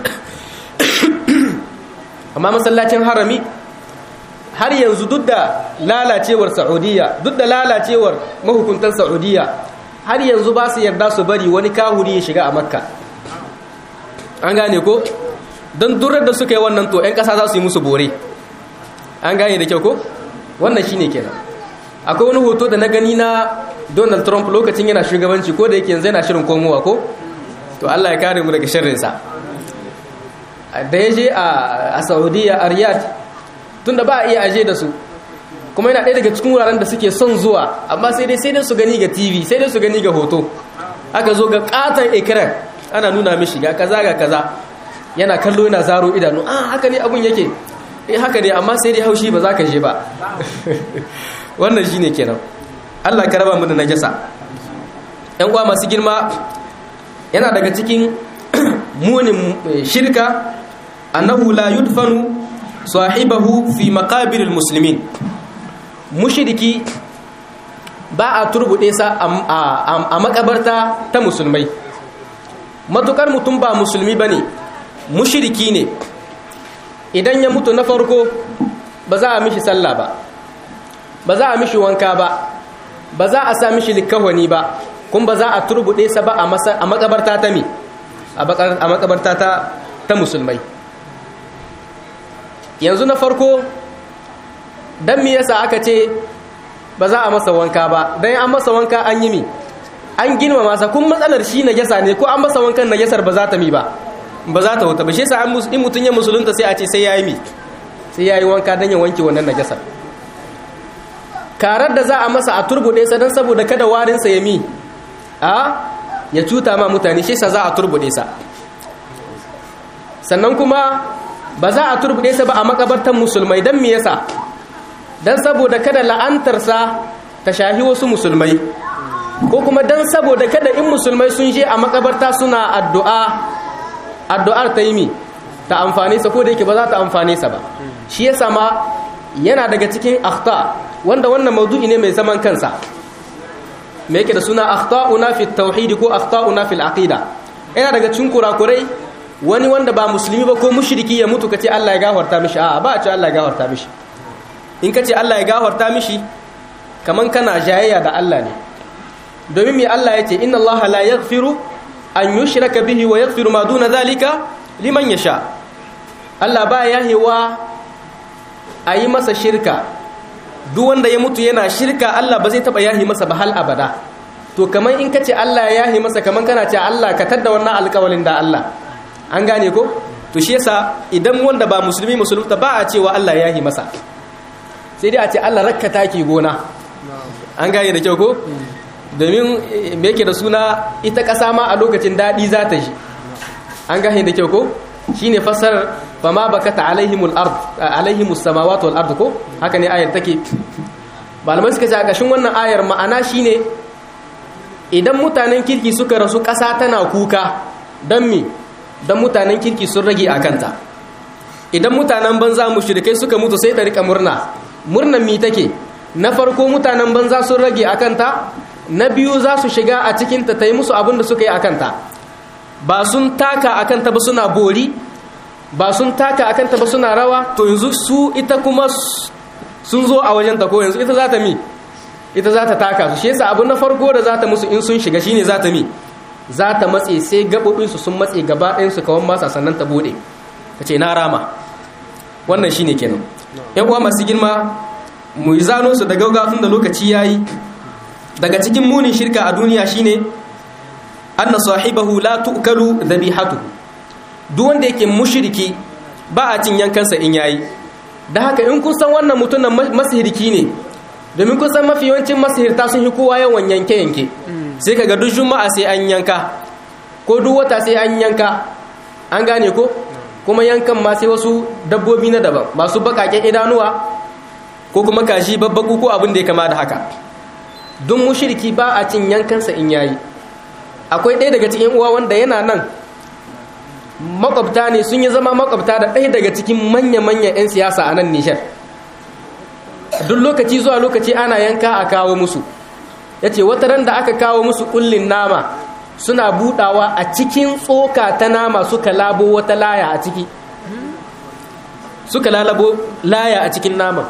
amma masallacin harami har yanzu duk da lalacewar saudiya duk da lalacewar mahukuntan saudiya har yanzu ba su yarda su bari wani kahuri ya shiga a makka an gane ko don durar da suka yi wannan to 'yan ƙasa za su yi musu bore an gane da kyau ko wannan shine kenan akwai wani hoto da na gani na donald trump lokacin yana shugabanci ko da yake yanzu yana shirin komowa ko to allah ya kare mu daga shirinsa da ya je a saudiya a riyadh tun da ba a iya aje da su kuma yana ɗaya daga cikin wuraren da suke son zuwa amma sai dai sai dai su gani ga tv sai dai su gani ga hoto aka zo ga katon ekran ana nuna mishi ga kaza ga kaza yana kallo yana zaro idanu ah haka ne abun yake eh haka ne amma sai dai haushi ba za ka je ba wannan shine kenan Allah ka raba mu da najasa ƴan uwa masu girma yana daga cikin munin shirka annahu la yudfanu sahibahu fi maqabiril muslimin mushriki ba a turbude sa a makabarta ta musulmai matukar mutum ba musulmi bane mushriki ne idan ya mutu na farko ba za a mishi sallah ba ba za a mishi wanka ba ba za a sa mishi likawani ba kuma ba za a turbude sa ba a makabarta ta mi a makabarta ta musulmai yanzu na farko dan me yasa aka ce ba za a masa wanka ba dan an masa wanka an yi mi an girma masa kun matsalar shi najasa ne ko an masa wankan najasar ba za ta mi ba ba za ta wuta ba shi yasa in mutun ya musulunta sai a ce sai yayi mi sai yayi wanka dan ya wanke wannan najasar karar da za a masa a turbude sa dan saboda kada warin sa ya mi a ya cuta ma mutane shi yasa za a turbude sa sannan kuma ba za a turbude sa ba a makabartan musulmai dan me yasa dan saboda kada la'antarsa ta shahi wasu musulmai ko kuma dan saboda kada in musulmai sun je a makabarta suna addu'a addu'ar ta yi mi ta amfane sa ko da yake ba za ta amfane sa ba shi yasa ma yana daga cikin akhta wanda wannan maudu'i ne mai zaman kansa me yake da suna akhta'una fi tauhid ko akhta'una fil aqida yana daga cikin kurakurai wani wanda ba musulmi ba ko mushriki ya mutu kace Allah ya gafarta mishi a'a ba a ce Allah ya gafarta mishi in kace Allah ya gafarta mishi kaman kana jayayya da Allah ne domin me Allah yace inna Allah la yaghfiru an yushraka bihi wa yaghfiru ma duna zalika liman yasha Allah ba yahewa ayi masa shirka duk wanda ya mutu yana shirka Allah ba zai taba yahi masa ba hal abada to kaman in kace Allah ya yahi masa kaman kana ce Allah ka tadda wannan alƙawalin da Allah an gane ko to shi yasa idan wanda ba musulmi musulunta ba a cewa Allah ya yahi masa sai dai a ce Allah rakka taki gona an gane da kyau ko domin me yake da suna ita ƙasa ma a lokacin daɗi za ta ji an gane da kyau ko shine fassarar fama bakata alaihimul ard alaihimus samawati wal ard ko haka ne ayar take malamai suka ce a ƙashin wannan ayar ma'ana shine idan mutanen kirki suka rasu ƙasa tana kuka don me don mutanen kirki sun rage a kanta idan mutanen banza mushrikai suka mutu sai ta rika murna murnan mi take na farko mutanen banza sun rage a kanta na biyu za su shiga a cikinta ta yi musu abin da suka yi a kanta ba sun taka a kanta ba suna bori ba sun taka a kanta ba suna rawa to yanzu su ita kuma sun zo a wajenta ko yanzu ita za ta mi ita za ta taka su shi yasa abu na farko da za ta musu in sun shiga shine za ta mi za ta matse sai gaɓoɓinsu sun matse gaba ɗayansu kawan masa sannan ta buɗe ta ce na rama wannan shine kenan yan uwa masu girma mu yi zano su da gaugatun da lokaci ya yi daga cikin munin shirka a duniya shine anna sahibahu la tu'kalu dhabihatuhu duk wanda yake mushriki ba a cin yankansa in yayi da haka in kun san wannan mutumin masihirki ne domin kun san mafi yawancin masihirta sun yi kowa yawan yanke yanke sai kaga duk juma'a sai an yanka ko duk wata sai an yanka an gane ko kuma yankan ma sai wasu dabbobi na daban masu bakaken idanuwa ko kuma kashi babbaku ko abin da ya kama da haka duk mushriki ba a cin yankansa in yayi akwai ɗaya daga cikin uwa wanda yana nan makwabta ne sun yi zama makwabta da ɗaya daga cikin manya-manyan 'yan siyasa a nan nishar duk lokaci zuwa lokaci ana yanka a kawo musu ya ce wata ran da aka kawo musu ƙullin nama suna budawa a cikin tsoka ta nama suka labo wata laya a ciki suka lalabo laya a cikin naman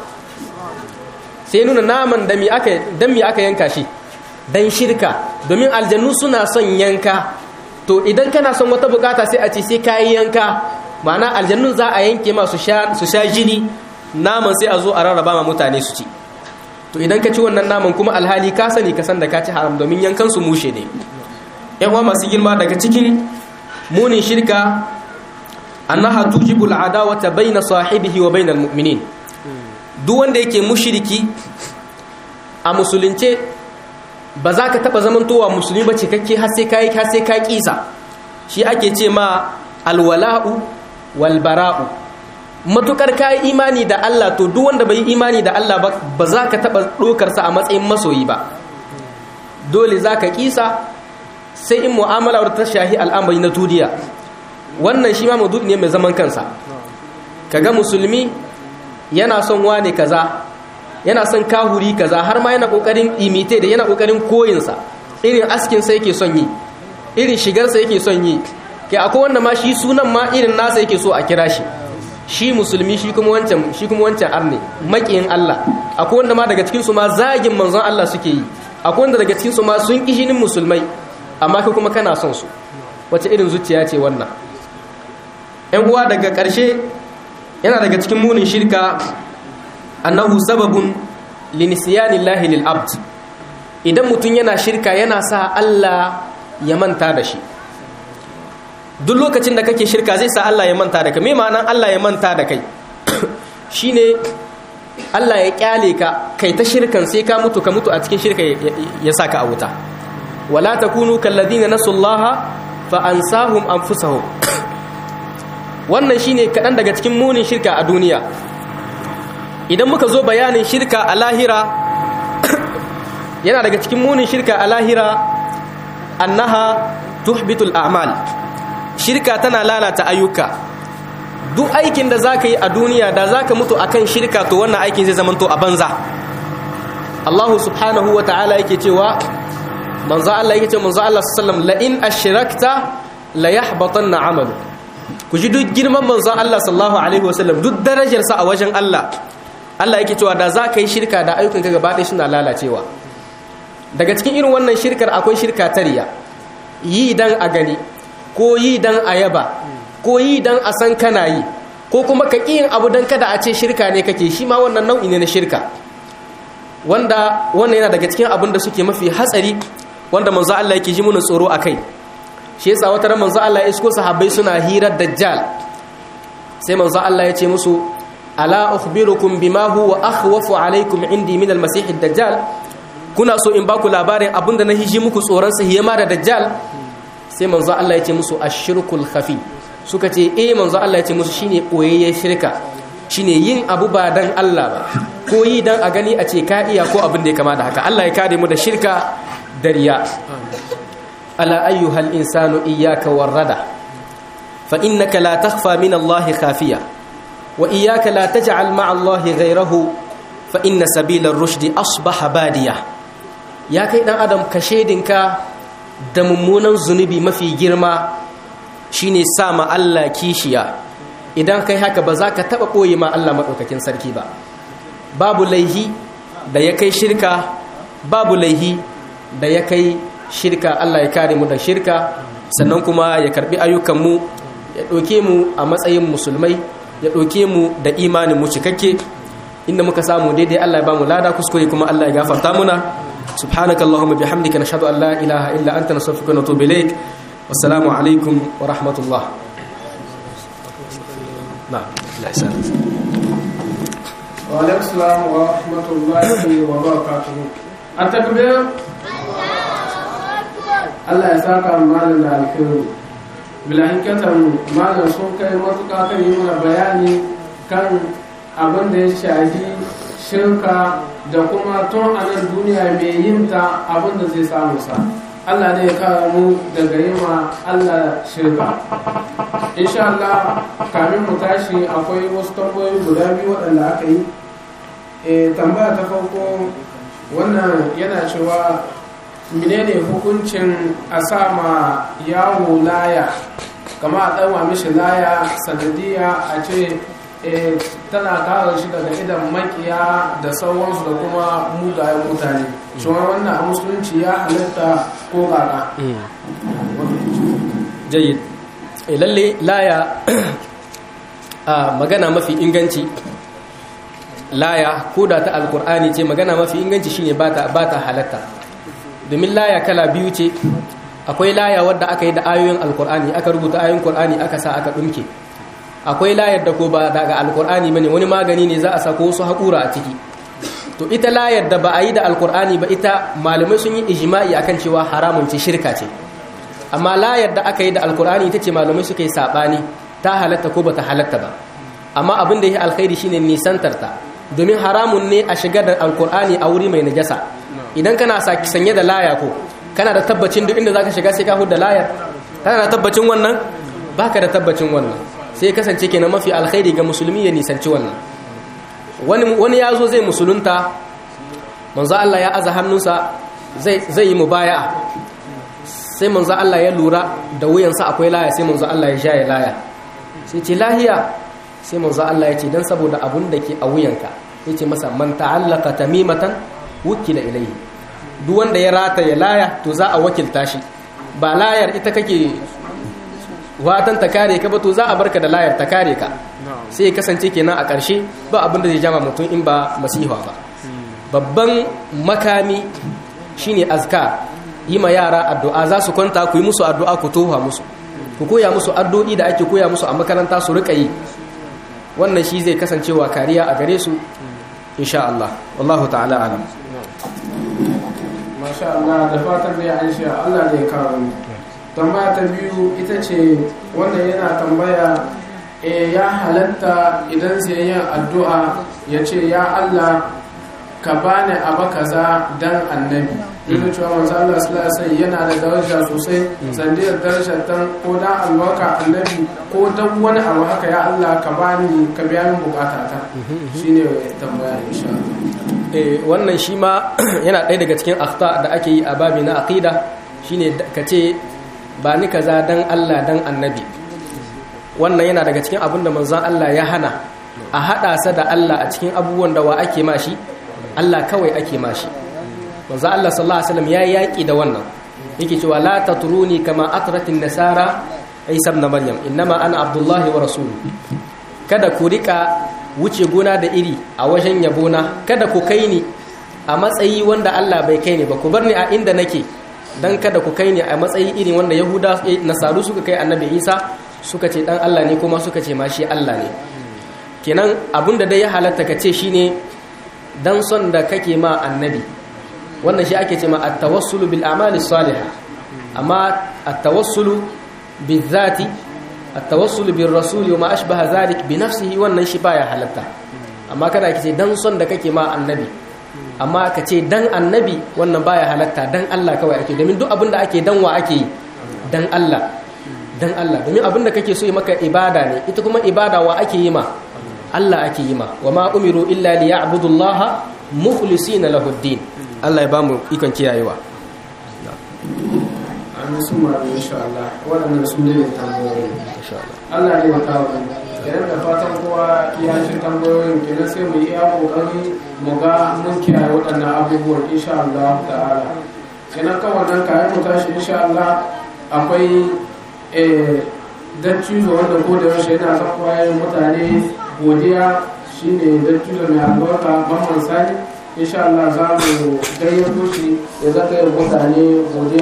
sai nuna naman da mi aka yanka shi don shirka domin aljannu suna son yanka to idan kana son wata bukata sai a ce sai kayi yanka ma'ana aljannun za a yanke ma su sha jini naman sai a zo a rarraba ma mutane su ci to idan ka ci wannan naman kuma alhali ka sani ka san da ka ci haram domin yankan su mushe ne yan uwa masu girma daga cikin munin shirka annaha tujibu al'adawata baina sahibihi wa bainal mu'minin duk wanda yake mushriki a musulunce ba za ka taba zamantowa musulmi ba cikakke har sai kai har sai ka kisa shi ake ce ma alwala'u wal bara'u matukar kai imani da Allah to duk wanda bai imani da Allah ba ba za ka taba dokar sa a matsayin masoyi ba dole za ka kisa sai in mu'amala ta shahi al'amari na duniya wannan shi ma maudu'i ne mai zaman kansa kaga musulmi yana son wane kaza yana son kahuri kaza har ma yana kokarin imite da yana kokarin koyinsa irin askin sa yake son yi irin shigar sa yake son yi kai akwai wanda ma shi sunan ma irin nasa yake so a kira shi shi musulmi shi kuma wancan shi kuma wancan arne makiyin Allah akwai wanda ma daga cikin su ma zagin manzon Allah suke yi akwai wanda daga cikin su ma sun kishinin musulmai amma kai kuma kana son su wace irin zuciya ce wannan ‘yan uwa daga ƙarshe yana daga cikin munin shirka annahu sababun linisiyanillahi lil abd idan mutum yana shirka yana sa Allah ya manta da shi duk lokacin da kake shirka zai sa Allah ya manta da kai me ma'anan Allah ya manta da kai shine Allah ya kyale ka kai ta shirkan sai ka mutu ka mutu a cikin shirka ya saka a wuta wala takunu kalladina nasullaha fa ansahum anfusahum wannan shine kaɗan daga cikin munin shirka a duniya idan muka zo bayanin shirka a lahira yana daga cikin munin shirka a lahira annaha tuhbitul a'mal shirka tana lalata ayyuka duk aikin da zaka yi a duniya da zaka mutu akan shirka to wannan aikin zai zamanto a banza Allah subhanahu wa ta'ala yake cewa manzo Allah yake cewa manzo Allah sallallahu alaihi wasallam la in ashrakta la yahbatanna 'amalu ku ji duk girman manzon Allah sallallahu alaihi wasallam duk darajarsa a wajen Allah Allah yake cewa da za ka yi shirka da ayyukan ka gaba ɗaya suna lalacewa daga cikin irin wannan shirkar akwai shirka ta riya yi dan a gani ko yi dan a yaba ko yi dan a san kana yi ko kuma ka ƙi yin abu dan kada a ce shirka ne kake shi ma wannan nau'i ne na shirka wanda wannan yana daga cikin abin da suke mafi hatsari wanda manzo Allah yake ji mana tsoro akai shi yasa wata ran manzo Allah ya isko sahabbai suna hirar dajjal sai manzo Allah ya ce musu ala ukhbirukum bima huwa akhwafu alaykum indi min almasih ad-dajjal kuna so in baku labarin abinda na hiji muku tsoron sa hiyama da dajjal sai manzo Allah ya ce musu ashirkul khafi suka ce eh manzo Allah ya ce musu shine koyayyen shirka shine yin abu ba dan Allah ba ko yi dan a gani a ce ka iya ko abin da ya kama da haka Allah ya kare mu da shirka da riya ألا أيها الإنسان إياك والردى فإنك لا تخفى من الله خافية وإياك لا تجعل مع الله غيره فإن سبيل الرشد أصبح بادية يا كيدان أدم كشيدنك دممونا زنبي ما في جرما shine sa ma Allah kishiya idan kai haka ba za ka taɓa ɓoye ma Allah maɗaukakin sarki ba babu laihi da ya kai shirka babu laihi da ya kai shirka Allah ya kare mu da shirka sannan kuma ya karbi ayyukanmu ya ɗauke mu a matsayin musulmai ya ɗauke mu da imanin mu cikakke inda muka samu daidai Allah ya ba mu lada kuskure kuma Allah ya gafarta muna subhanaka allahumma bihamdika nashhadu an la ilaha illa anta nastaghfiruka wa natubu ilaik wassalamu alaikum wa rahmatullah na'am la وعليكم السلام ورحمة الله وبركاته التكبير Allah ya saka malam da alkhairi bilahikatan malam sun kai matuƙa kan yi mana bayani kan abin da ya shahi shirka da kuma tun a nan duniya mai yin ta abin da zai samu sa Allah ne ya kawo mu daga yi ma Allah shirka insha Allah kamin mu tashi akwai wasu tambayoyi guda biyu waɗanda aka yi e, tambaya ta farko wannan yana cewa menene hukuncin a sa ma yawo laya kama a ɗanwa mishi laya sanadiyya a ce e, tana kare shi daga idan makiya da sauransu da kuma mugayen mutane shi wannan a musulunci ya halitta ko kaka jayyid lalle laya a magana mafi inganci laya ko da ta alkur'ani ce magana mafi inganci shine ba ta halatta domin laya kala biyu ce akwai laya wadda aka yi da ayoyin alkur'ani aka rubuta ayoyin kur'ani aka sa aka dumke akwai layar da ko ba daga alkur'ani bane wani magani ne za a sako wasu haƙura a ciki to ita layar da ba a yi da alkur'ani ba ita malamai sun yi ijma'i akan cewa haramun ce shirka ce amma layar da aka yi da alkur'ani ita ce malamai suka yi saɓani ta halatta ko ba ta halatta ba amma abin da ya alkhairi shine nisantar ta domin haramun ne a shigar da alkur'ani a wuri mai najasa idan kana sanye da laya ko kana da tabbacin duk inda zaka shiga sai ka hudda layar kana da tabbacin wannan baka da tabbacin wannan sai kasance kenan mafi alkhairi ga musulmi ya nisanci wannan wani wani yazo zai musulunta manzo Allah ya aza hannunsa zai zai yi mubaya'a sai manzo Allah ya lura da wuyansa akwai laya sai manzo Allah ya jaye laya sai ce lahiya sai manzo Allah ya ce dan saboda abun da ke a wuyanka ya ce masa man ta'allaka tamimatan wukila ilayhi duk wanda ya rata ya laya to za a wakilta shi ba layar ita kake watan ta kare ka ba to za a barka da layar ta kare ka sai ya kasance kenan a ƙarshe ba abin da zai jama mutum in ba masiha ba babban makami shine azkar yi ma yara addu'a za su kwanta ku yi musu addu'a ku toha musu ku koya musu addu'o'i da ake koya musu a makaranta su rika yi wannan shi zai kasancewa kariya a gare su insha Allah wallahu ta'ala alam masha Allah da fatan da ya aisha Allah ne kawo ni tambaya ta biyu ita ce wanda yana tambaya e ya halatta idan sai yin addu'a ya ce ya Allah ka bani abu kaza dan annabi duk da cewa manzo Allah sallallahu alaihi yana da daraja sosai sandiyar darajar tan ko dan albarka annabi ko dan wani abu haka ya Allah ka bani ka biya min bukatata shine tambaya insha Allah eh wannan shi ma yana ɗaya daga cikin akhta da ake yi a babi na aqida shine ka ce ba ni kaza dan Allah dan annabi wannan yana daga cikin abin da manzon Allah ya hana a hada sa da Allah a cikin abubuwan da wa ake mashi Allah kawai ake mashi manzo Allah sallallahu alaihi wasallam ya yaki da wannan yake cewa la tatruni kama atratin nasara Isa ibn Maryam innama ana Abdullah wa rasuluhu kada ku rika wuce gona da iri a wajen yabona kada ku kai ni a matsayi wanda Allah bai kai ni ba ku bar ni a inda nake dan kada ku kai ni a matsayi irin wanda Yahuda nasaru suka kai Annabi Isa suka ce dan Allah ne kuma suka ce ma shi Allah ne kenan abinda dai ya halatta ka ce shine dan son da kake ma annabi wannan shi ake ce ma at-tawassulu bil a'mali salihah amma at-tawassulu bizati at-tawassulu bir rasul wa ma ashbaha zalik bi nafsihi wannan shi baya halatta amma kada kace dan son da kake ma annabi amma ka ce dan annabi wannan baya halatta dan Allah kawai ake domin duk abin da ake dan wa ake yi dan Allah dan Allah domin abin da kake so yi maka ibada ne ita kuma ibada wa ake yi ma Allah ake yi ma wa ma umiru illa li ya'budullaha mukhlisina lahu ad-din Allah ya bamu ikon kiyayewa an su ma insha Allah waɗannan su ne tambayoyi insha Allah Allah ne ya kawo ni kenan da fatan kowa ya shi tambayoyin kenan sai mu yi iya kokari mu ga mun kiyaye waɗannan abubuwan insha Allah ta'ala kenan kawai nan kayan mu tashi insha Allah akwai eh dattijo wanda ko da yaushe yana son kwayoyin mutane godiya shine dattijo mai albarka Muhammad Sani insha Allah za mu gayyato shi ya zaka yin mutane godiya